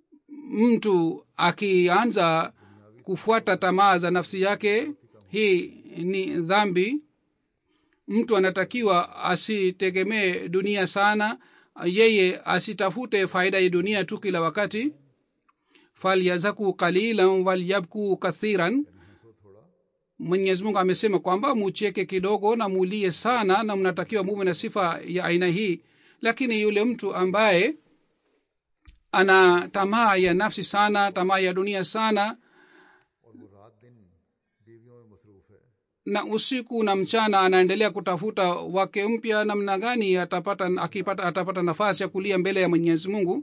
mtu akianza kufuata tamaa za nafsi yake hii ni dhambi mtu anatakiwa asitegemee dunia sana yeye asitafute faida ya dunia tu kila wakati falyazaku qalilan walyabku kathiran mwenyezi mungu amesema kwamba mucheke kidogo na mulie sana na mnatakiwa muwe na sifa ya aina hii lakini yule mtu ambaye ana tamaa ya nafsi sana tamaa ya dunia sana और वो रात दिन बीवियों में मसरूफ है na usiku na mchana anaendelea kutafuta wake mpya namna gani atapata akipata atapata nafasi ya kulia mbele ya mwenyezi mungu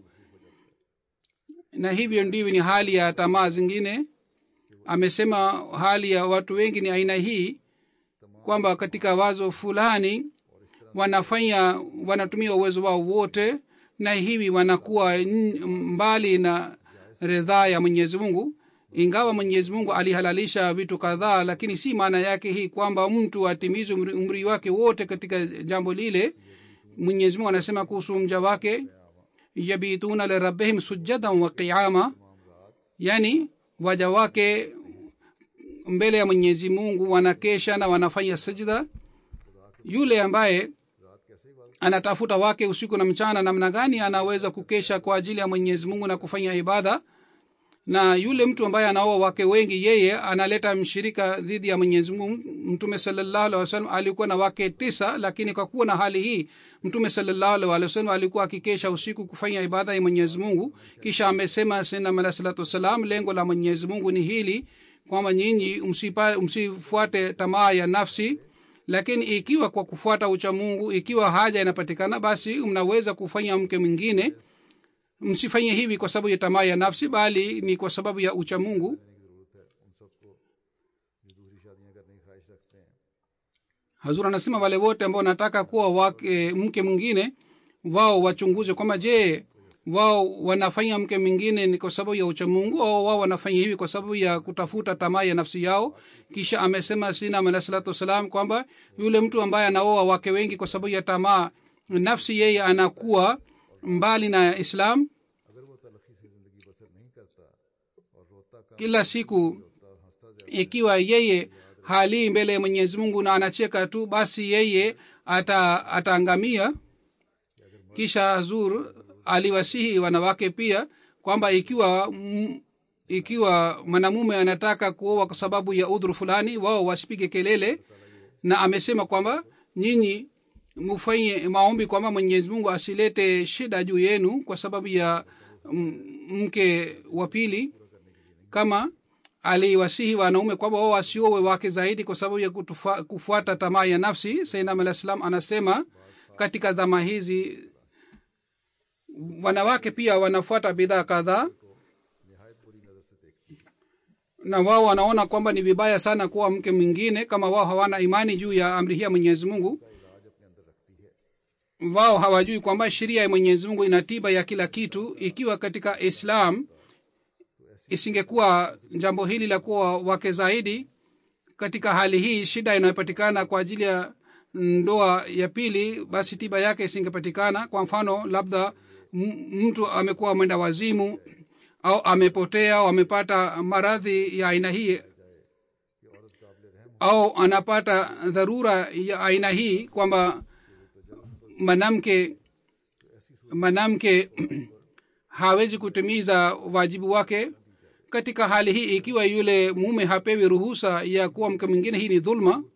na hivyo ndivyo ni hali ya tamaa zingine amesema hali ya watu wengi ni aina hii kwamba katika wazo fulani wanafanya wanatumia uwezo wao wote na hivi wanakuwa n- mbali na ridhaa ya mwenyezi mungu ingawa mwenyezi mungu alihalalisha vitu kadhaa lakini si maana yake hii kwamba mtu atimize umri, umri wake wote katika jambo lile mwenyezi mungu anasema kuhusu mja wake yabituna lirabihim sujadan wa qiama yani waja wake mbele ya mwenyezi mungu wanakesha na wanafanya sajda yule ambaye anatafuta wake usiku na mchana namna gani anaweza kukesha kwa ajili ya mwenyezi mungu na kufanya ibada na yule mtu ambaye anaoa wake wengi yeye analeta mshirika dhidi ya mwenyezi mungu mtume salallahu alih wasallam alikuwa na wake tisa lakini kwa kuwa na hali hii mtume salallahu alih walih wasallam alikuwa akikesha usiku kufanya ibada ya mwenyezi mungu kisha amesema sinam alah salatu wassalam lengo la mwenyezi mungu ni hili kwamba nyinyi msifuate tamaa ya nafsi lakini ikiwa kwa kufuata ucha mungu ikiwa haja inapatikana basi mnaweza kufanya mke mwingine msifanye hivi kwa sababu ya tamaa ya nafsi bali ni kwa sababu ya ucha mungu hazur anasema wale wote ambao wanataka kuwa wake mke mwingine wao wachunguze kwamba je wao wanafanya mke mwingine ni kwa sababu ya uchamungu au wao wanafanya hivi kwa sababu ya kutafuta tamaa ya nafsi yao kisha amesema sinam alah salatu wassalam kwamba yule mtu ambaye anaoa wake wengi kwa sababu ya tamaa nafsi yeye anakuwa mbali na islam kila siku ikiwa yeye halii mbele ya mwenyezi mungu na anacheka tu basi yeye ata ataangamia kisha zur aliwasihi wanawake pia kwamba ikiwa m, ikiwa mwanamume anataka kuoa kwa sababu ya udhuru fulani wao wasipige kelele na amesema kwamba nyinyi mufanye maombi kwamba mwenyezi mungu asilete shida juu yenu kwa sababu ya mke wa pili kama aliwasihi wanaume kwamba wao wasiowe wake zaidi kwa sababu ya kutufa, kufuata tamaa ya nafsi sainam alah salam anasema katika dhama hizi wanawake pia wanafuata bidhaa kadhaa na wao wanaona kwamba ni vibaya sana kuwa mke mwingine kama wao hawana imani juu ya amri hii ya mwenyezi mungu wao hawajui kwamba sheria ya mwenyezi mungu ina tiba ya kila kitu ikiwa katika islam isingekuwa jambo hili la kuwa wake zaidi katika hali hii shida inayopatikana kwa ajili ya ndoa ya pili basi tiba yake isingepatikana kwa mfano labda mtu amekuwa mwenda wazimu au amepotea au amepata maradhi ya aina hii au anapata dharura ya aina hii kwamba mwanamke mwanamke hawezi kutimiza wajibu wake katika hali hii ikiwa yule mume hapewi ruhusa ya kuwa mke mwingine hii ni dhulma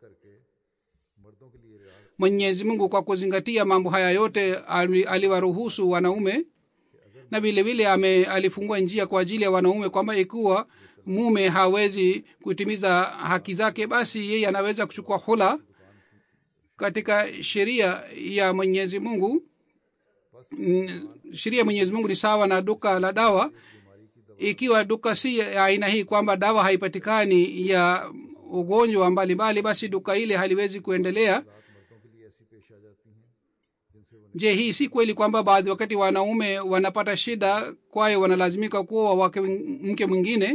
mwenyezi mungu kwa kuzingatia mambo haya yote aliwaruhusu wanaume na vile vile ame alifungua njia kwa ajili ya wanaume kwamba ikiwa mume hawezi kutimiza haki zake basi yeye anaweza kuchukua hula katika sheria ya mwenyezi mungu sheria ya mwenyezi mungu ni sawa na duka la dawa ikiwa duka si ya aina hii kwamba dawa haipatikani ya ugonjwa mbalimbali basi duka ile haliwezi kuendelea je hii si kweli kwamba baadhi wakati wanaume wanapata shida kwayo wanalazimika kuoa wake mke mwingine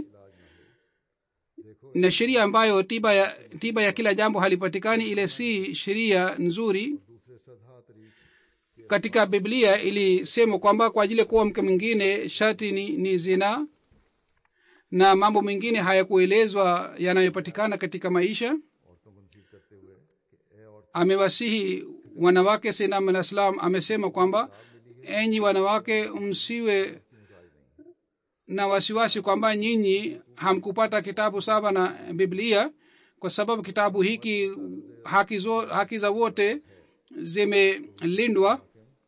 na sheria ambayo tiba ya, tiba ya kila jambo halipatikani ile si sheria nzuri katika biblia ilisema kwamba kwa ajili ya kuwa mke mwingine shati ni, ni zina na mambo mengine hayakuelezwa yanayopatikana katika maisha amewasihi wanawake sinam alah salam amesema kwamba enyi wanawake msiwe na wasiwasi kwamba nyinyi hamkupata kitabu saba na biblia kwa sababu kitabu hiki haki, zo, haki za wote zimelindwa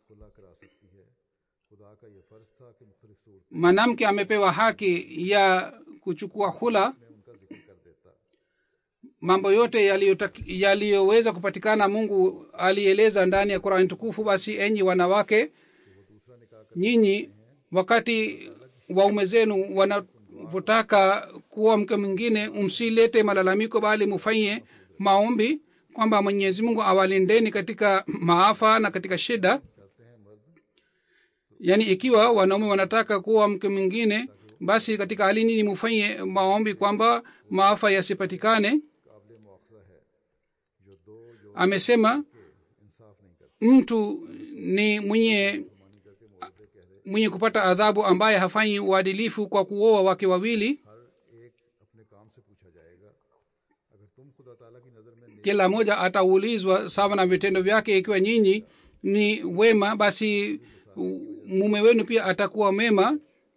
mwanamke amepewa haki ya kuchukua hula mambo yote yaliyoweza kupatikana mungu alieleza ndani ya qurani tukufu basi enyi wanawake nyinyi wakati waume zenu wanapotaka kuwa mke mwingine msilete malalamiko bali mufanye maombi kwamba mwenyezi mungu awalindeni katika maafa na katika shida yaani ikiwa wanaume wanataka kuwa mke mwingine basi katika hali nini mufanye maombi kwamba maafa yasipatikane काबिल मुआवजा है जो दो जो amesema इंसाफ नहीं करते mtu ni mwenye mwenye kupata adhabu ambaye hafanyi uadilifu kwa kuoa wake wawili हर एक अपने काम से पूछा जाएगा अगर तुम खुदा ताला की नज़र में नेक kila mmoja ataulizwa sawa na vitendo vyake ikiwa nyinyi ni wema basi u- mume wenu pia atakuwa mema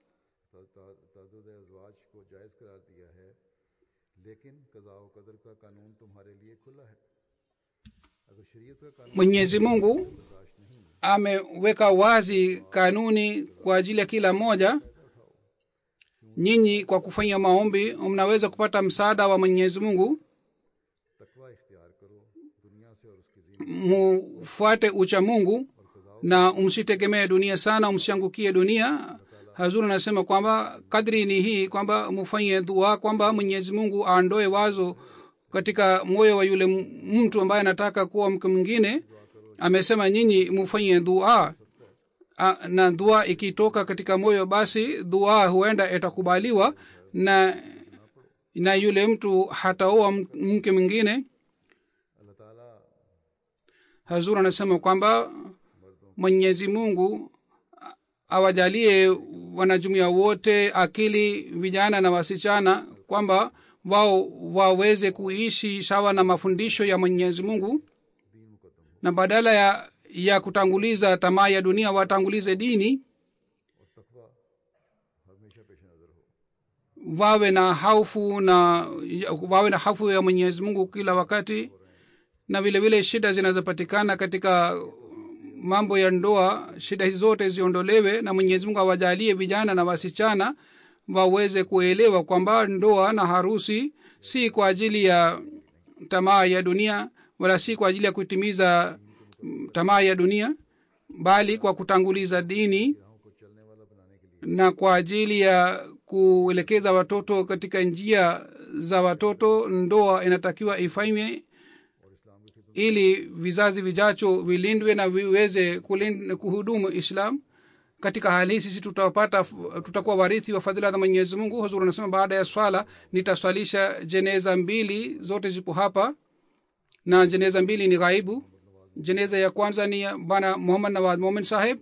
तद अजवाज को जायज़ करार दिया है लेकिन कज़ा व कदर का कानून तुम्हारे लिए खुला है अगर शरीयत का कानून mwenyezi mungu बर्दाश्त नहीं ameweka wazi kanuni kwa ajili ya kila mmoja nyinyi kwa kufanya maombi mnaweza kupata msaada wa mwenyezi mungu तकवा इख्तियार करो दुनिया से और उसकी जीवन mufuate ucha mungu na msitegemee dunia sana msiangukie dunia hazuri anasema kwamba kadri ni hii kwamba mufanye dua kwamba mwenyezi mungu aondoe wazo katika moyo wa yule m- mtu ambaye anataka kuwa mke mwingine amesema nyinyi mufanye dua A- na dua ikitoka katika moyo basi dua huenda itakubaliwa na na yule mtu hataoa m- mke mwingine अल्लाह ताला hazur anasema kwamba mwenyezi mungu a- awajalie wanajumuia wote akili vijana na wasichana kwamba wao waweze kuishi sawa na mafundisho ya mwenyezi mungu na badala ya ya kutanguliza tamaa ya dunia watangulize dini और तकवा हमेशा पेश नज़र हो wawe na haufu na wawe na hafu ya mwenyezi mungu kila wakati na vile vile shida zinazopatikana katika mambo ya ndoa shida hizi zote ziondolewe na mwenyezi mungu awajalie vijana na wasichana waweze kuelewa kwamba ndoa na harusi si kwa ajili ya tamaa ya dunia wala si kwa ajili ya kutimiza mm, tamaa ya dunia bali kwa kutanguliza dini को चलने वाला बनाने के लिए na kwa ajili ya kuelekeza watoto katika njia za watoto ndoa inatakiwa ifanywe ili vizazi vijacho vilindwe na viweze kulin- kuhudumu islam katika hali hii sisi tutapata tutakuwa warithi wa fadhila za mwenyezi mungu huzuri anasema baada ya swala nitaswalisha jeneza mbili zote zipo hapa na jeneza mbili ni ghaibu jeneza ya kwanza ni ya bana muhammad nawaz momin saheb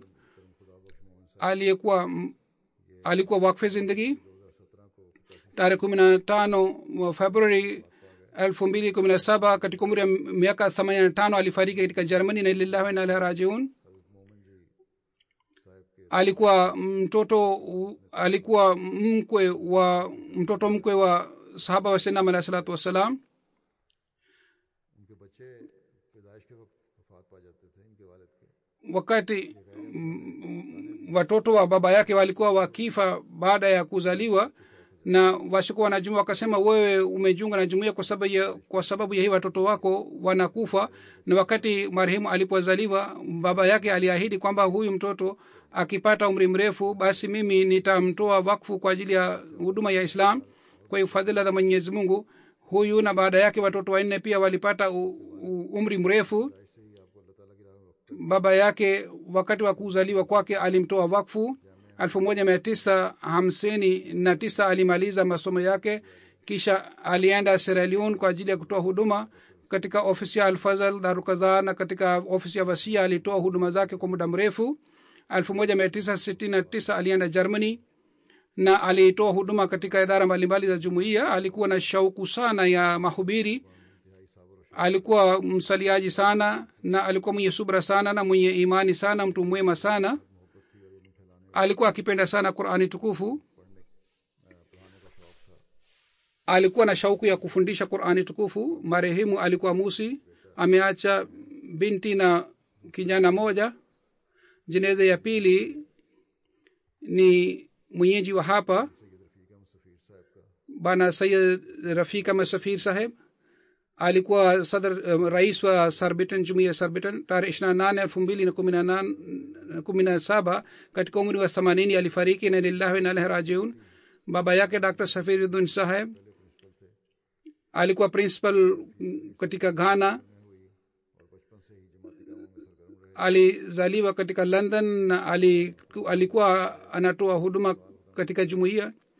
aliyekuwa m- alikuwa wakfe zindagi tarehe kumi na tano wa februari elfu mbili kumi na saba katika umri wa miaka themanini na tano alifariki katika germany na lillahi wa inna ilaihi rajiun alikuwa mtoto alikuwa mkwe wa mtoto mkwe wa sahaba wa sinam alahi salatu wassalam उनके बच्चे पैदाइश के वक्त वफात पा जाते थे इनके वालिद के wakati mm, watoto wa baba yake walikuwa wakifa baada ya kuzaliwa na washikuwa wanajumua wakasema wewe umejiunga na jumuia kwa sababu ya, kwa sababu ya hii watoto wako wanakufa na wakati marehemu alipozaliwa baba yake aliahidi kwamba huyu mtoto akipata umri mrefu basi mimi nitamtoa wakfu kwa ajili ya huduma ya islam kwa hiyo fadhila za mwenyezi mungu huyu na baada yake watoto wanne pia walipata u, u, umri mrefu baba yake wakati wa kuzaliwa kwake alimtoa wakfu elfu moja mia tisa hamsini na tisa alimaliza masomo yake kisha alienda Sierra Leone kwa ajili ya kutoa huduma katika ofisi ya alfazal darukaza na katika ofisi ya wasia alitoa huduma zake kwa muda mrefu elfu moja mia tisa sitini na tisa alienda germany na alitoa huduma katika idara mbalimbali za jumuiya alikuwa na shauku sana ya mahubiri alikuwa msaliaji sana na alikuwa mwenye subra sana na mwenye imani sana mtu mwema sana alikuwa akipenda sana qurani tukufu alikuwa na shauku ya kufundisha qurani tukufu marehemu alikuwa musi ameacha binti na kijana moja jeneza ya pili ni mwenyeji wa hapa bana sayid rafika masafir saheb alikuwa sadr um, rais wa sarbitan jumuia sarbitan tarehe ishirina nane elfu mbili na kumi na nane- kumi na saba katika umri wa themanini alifariki na lillahi na ilaihi rajiun baba yake dr safiruddin saheb alikuwa principal mm, katika ghana alizaliwa katika london na ali- alikuwa anatoa huduma katika jumuiya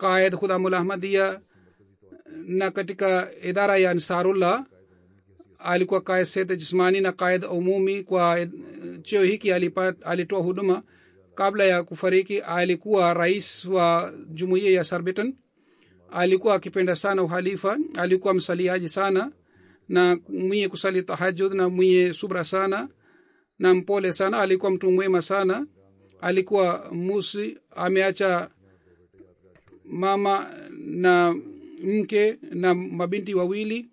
qaid khudamul ahmadia na katika idara ya ansarullah alikuwa qaid sete jismani na qaid umumi kwa eh, cheo hiki alipat, alitoa huduma kabla ya kufariki alikuwa rais wa jumuiya ya sarbiton alikuwa akipenda sana uhalifa alikuwa msaliaji sana na mwenye kusali tahajud na mwenye subra sana na mpole sana alikuwa mtu mwema sana alikuwa musi ameacha mama na mke na mabinti wawili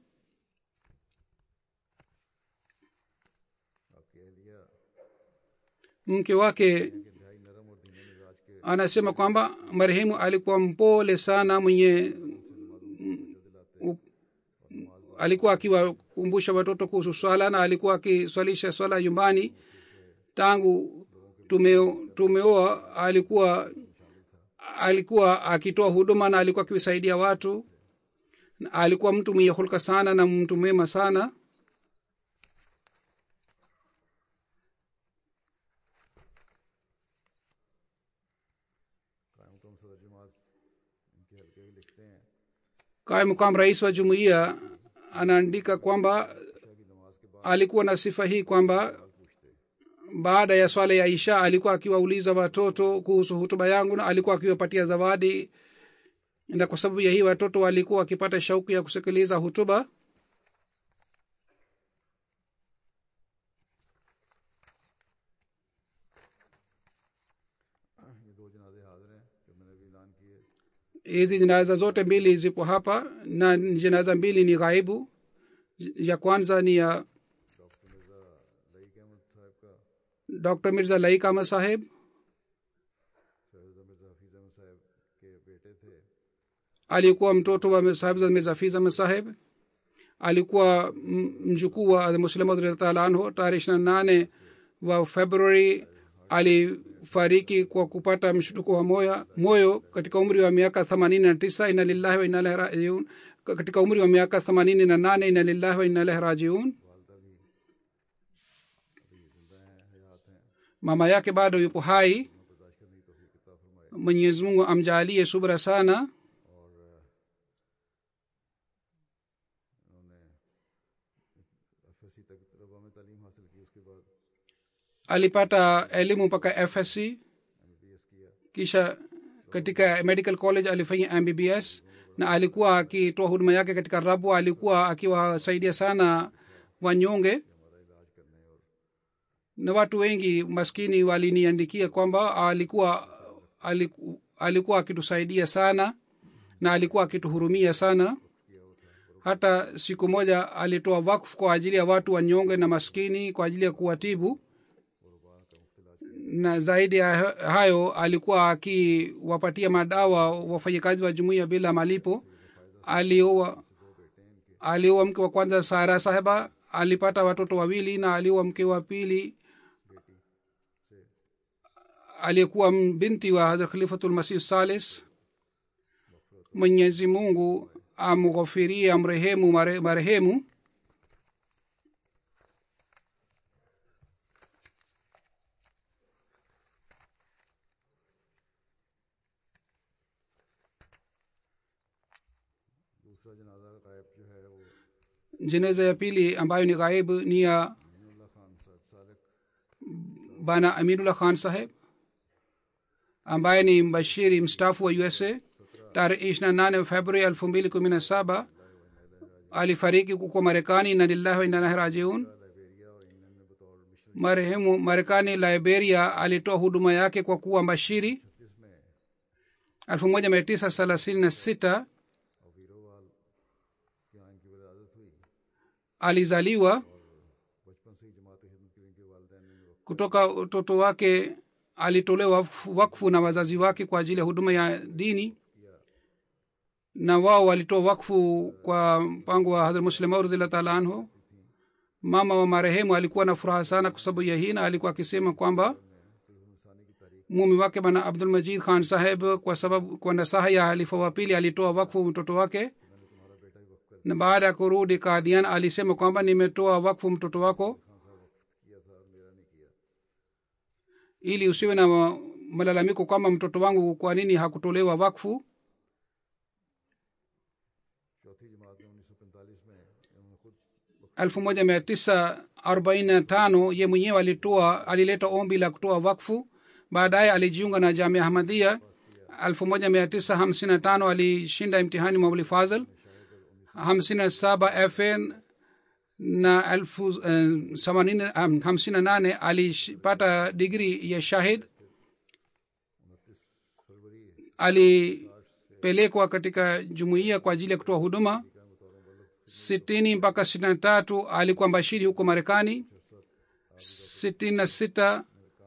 अकेलिया mke wake इंतहाई नरम और धीमे मिजाज के anasema kwamba marehemu alikuwa mpole sana mwenye u- alikuwa akiwakumbusha watoto kuhusu swala na alikuwa akiswalisha swala nyumbani tangu tumeo- tumeoa alikuwa alikuwa akitoa huduma na alikuwa akiwisaidia watu Na alikuwa mtu mwenye hulka sana na mtu mwema sana कायम कम सदर जमात इनके हल्के भी लिखते हैं kaimu kam rais wa jumuiya anaandika kwamba Shah की नमाज के बाद alikuwa na sifa hii kwamba baada ya swala ya isha alikuwa akiwauliza watoto kuhusu hutuba yangu na alikuwa akiwapatia zawadi na kwa sababu ya hii watoto walikuwa wakipata shauku ya kusikiliza hutuba ये दो जनाजे हाजिर हैं जो मैंने भी ऐलान किए hizi jinaza zote mbili zipo hapa na jinaza mbili ni ghaibu ya kwanza ni ya doctor Mirza Laeeq Ahmad Sahab dr mirza laik ahmad saheb Syed मिर्ज़ा हफीज़ अहमद साहब के बेटे थे alikuwa mtoto wa sahib mirza fiz ahmad saheb alikuwa m- mjukuu wa muslim radhiallahu anhu tarehe ishiri na nane wa februari alifariki kwa kupata mshutuko wa moyo, moyo katika umri wa miaka themanini na tisa ina lillahi wa ina ilaihi rajiun katika umri wa miaka themanini na nane ina lillahi wa ina ilaihi rajiun वालदा भी अभी जिंदा हैं हयात हैं mama yake bado yupo hai बर्दाश्त करने की तोफीक अता फरमाए mwenyezi mungu amjaalie subra sana और उन्होंने एफ एस सी तक तलबा में तालीम हासिल की उसके बाद alipata elimu mpaka fsc M B S किया kisha katika medical college alifanya mbbs na alikuwa akitoa huduma yake katika rabu alikuwa akiwasaidia sana wanyonge हमारा इलाज करने और na watu wengi maskini waliniandikia kwamba alikuwa aliku, alikuwa akitusaidia sana na alikuwa akituhurumia sana hata siku moja alitoa wakfu kwa ajili ya watu wanyonge na maskini kwa ajili ya kuwatibu na zaidi ya hayo alikuwa akiwapatia madawa wafanyakazi wa jumuiya bila malipo alioa alioa mke wa kwanza sara saheba alipata watoto wawili na alioa mke wa pili aliyekuwa binti wa hadrat khalifatulmasih salis mwenyezi mungu amghofirie amrehemu mare- marehemu दूसरा जनाजा गायब जो है वो jeneza ya pili ambayo ni ghaibu ni ya Aminullah Khan Sahab Salik bana aminullah khan saheb ambaye ni mbashiri mstaafu wa usa tarehe ishirina nane februari elfu mbili kumi na saba alifariki huko marekani na lillahi wa inna ilaihi rajiun Liberia और England में बतौर mission marehemu marekani liberia alitoa huduma yake kwa kuwa mbashiri जिसमें elfu moja mia tisa thelathini na sita और वीरोवाल के यहाँ इनकी विरादत हुई alizaliwa बचपन से ही जमात खिदमत के इनके वालदेन ने वक्त kutoka utoto wake alitolewa wakfu- wakfu na wazazi wake kwa ajili ya huduma ya dini na wao walitoa wakfu kwa mpango wa hadhrat muslim radhiallahu taala anhu mama wa marehemu alikuwa na furaha sana kwa sababu ya hii na alikuwa akisema kwamba mume wake bana abdul majid khan saheb kwa sababu kwa nasaha ya halifa wa pili alitoa wakfu mtoto wake na baada ya kurudi kadhian alisema kwamba nimetoa wakfu mtoto wako किया था और मेरा नहीं किया ili usiwe na ma- malalamiko kwamba mtoto wangu kwa nini hakutolewa wakfu चौथी जमात में उन्नीस सौ पैंतालीस में इन्होंने खुद 1945 ye mwenyewe alitoa alileta ombi la kutoa wakfu baadaye alijiunga na jamia ahmadia 1955 alishinda imtihani mauli fazl 57 fn na 58 alipata digri ya shahid alipelekwa katika jumuiya kwa ajili ya kutoa huduma sitini mpaka sitini na tatu alikuwa mbashiri huko marekani sitini na sita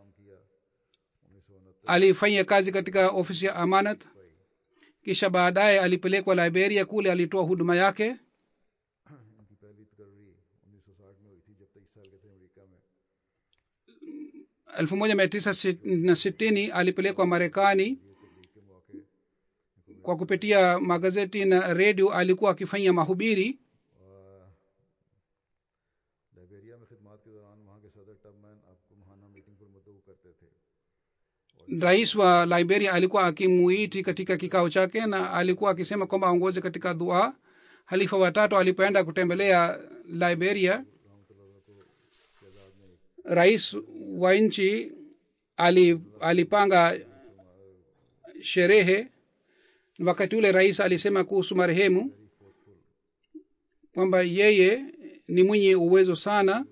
alifanya kazi katika ofisi ya amanat kisha baadaye alipelekwa liberia kule alitoa huduma yake इनकी पहली तकर्री उन्नीस सौ साठ में हुई थी जब तेईस साल के थे अमेरिका में elfu moja mia tisa na sitini alipelekwa marekani kwa kupitia magazeti na redio alikuwa akifanya mahubiri Liberia में खिदमत के दौरान वहाँ के सदर टबमैन आपको महाना मीटिंग पर मुद्दू करते थे rais wa liberia alikuwa akimuiti katika kikao chake na alikuwa akisema kwamba aongoze katika dua halifa watatu alipoenda kutembelea liberia rais wa nchi ali, alipanga sherehe wakati ule rais alisema kuhusu marehemu kwamba yeye ni mwenye uwezo sana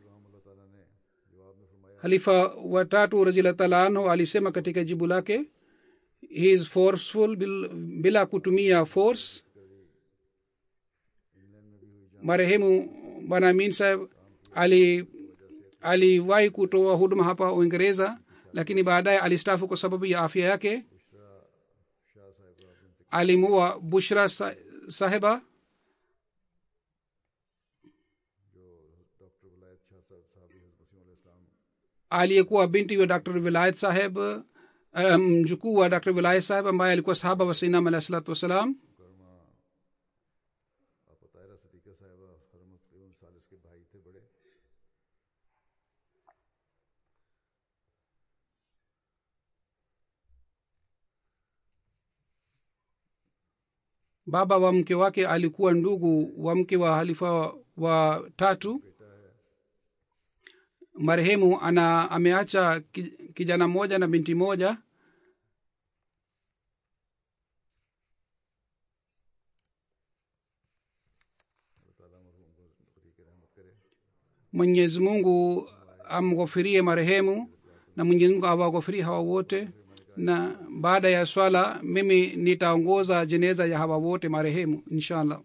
halifa watatu razilah taala anhu alisema katika jibu lake he is forceful bil, bila kutumia force marehemu bwana amin saheb ali aliwahi kutoa huduma hapa uingereza lakini baadaye alistafu kwa sababu ya afya yake alimua bushra sa, sahiba doctor Walayat Shah Sahab Sahab हजरत इस्लाम aliyekuwa binti wa dr vilayat saheb um, mjukuu wa dr vilayat saheb ambaye alikuwa sahaba wa sainam alahi salatu wassalam मुकरमा आप तायरा सदीका साहिबा हरमत सालिस के भाई थे बड़े baba wa mke wake alikuwa ndugu wa mke wa halifa wa tatu marehemu ana ameacha ki- kijana mmoja na binti moja mwenyezi mungu amghofirie marehemu na mwenyezi mungu awaghofirie hawa wote na baada ya swala mimi nitaongoza jeneza ya hawa wote marehemu inshallah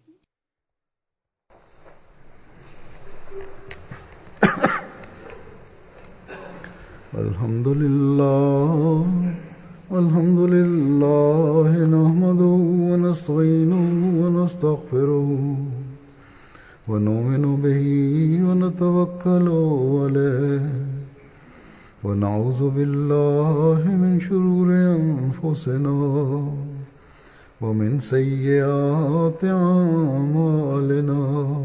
الحمد لله الحمد لله نحمده ونستعينه ونستغفره ونؤمن به ونتوكل عليه ونعوذ بالله من شرور أنفسنا ومن سيئات أعمالنا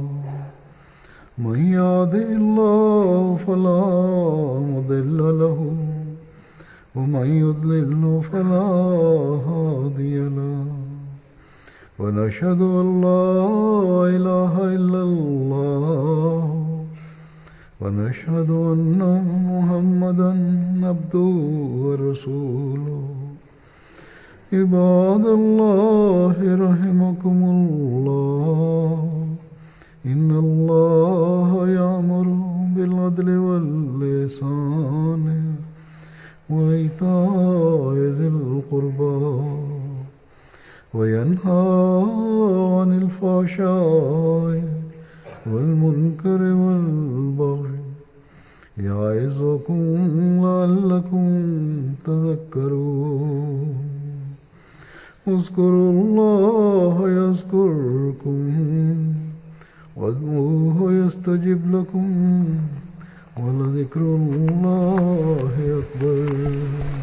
من يهده الله فلا مضل له ومن يضلل فلا هادي له ونشهد ان لا اله الا الله ونشهد ان محمدا عبده ورسوله عباد الله رحمكم الله إن الله يأمر بالعدل واللسان وإيتاء ذي القربى وينهى عن الفحشاء والمنكر والبغي يعظكم لعلكم تذكرون اذكروا الله يذكركم وادعوه يستجب لكم ولذكر الله أكبر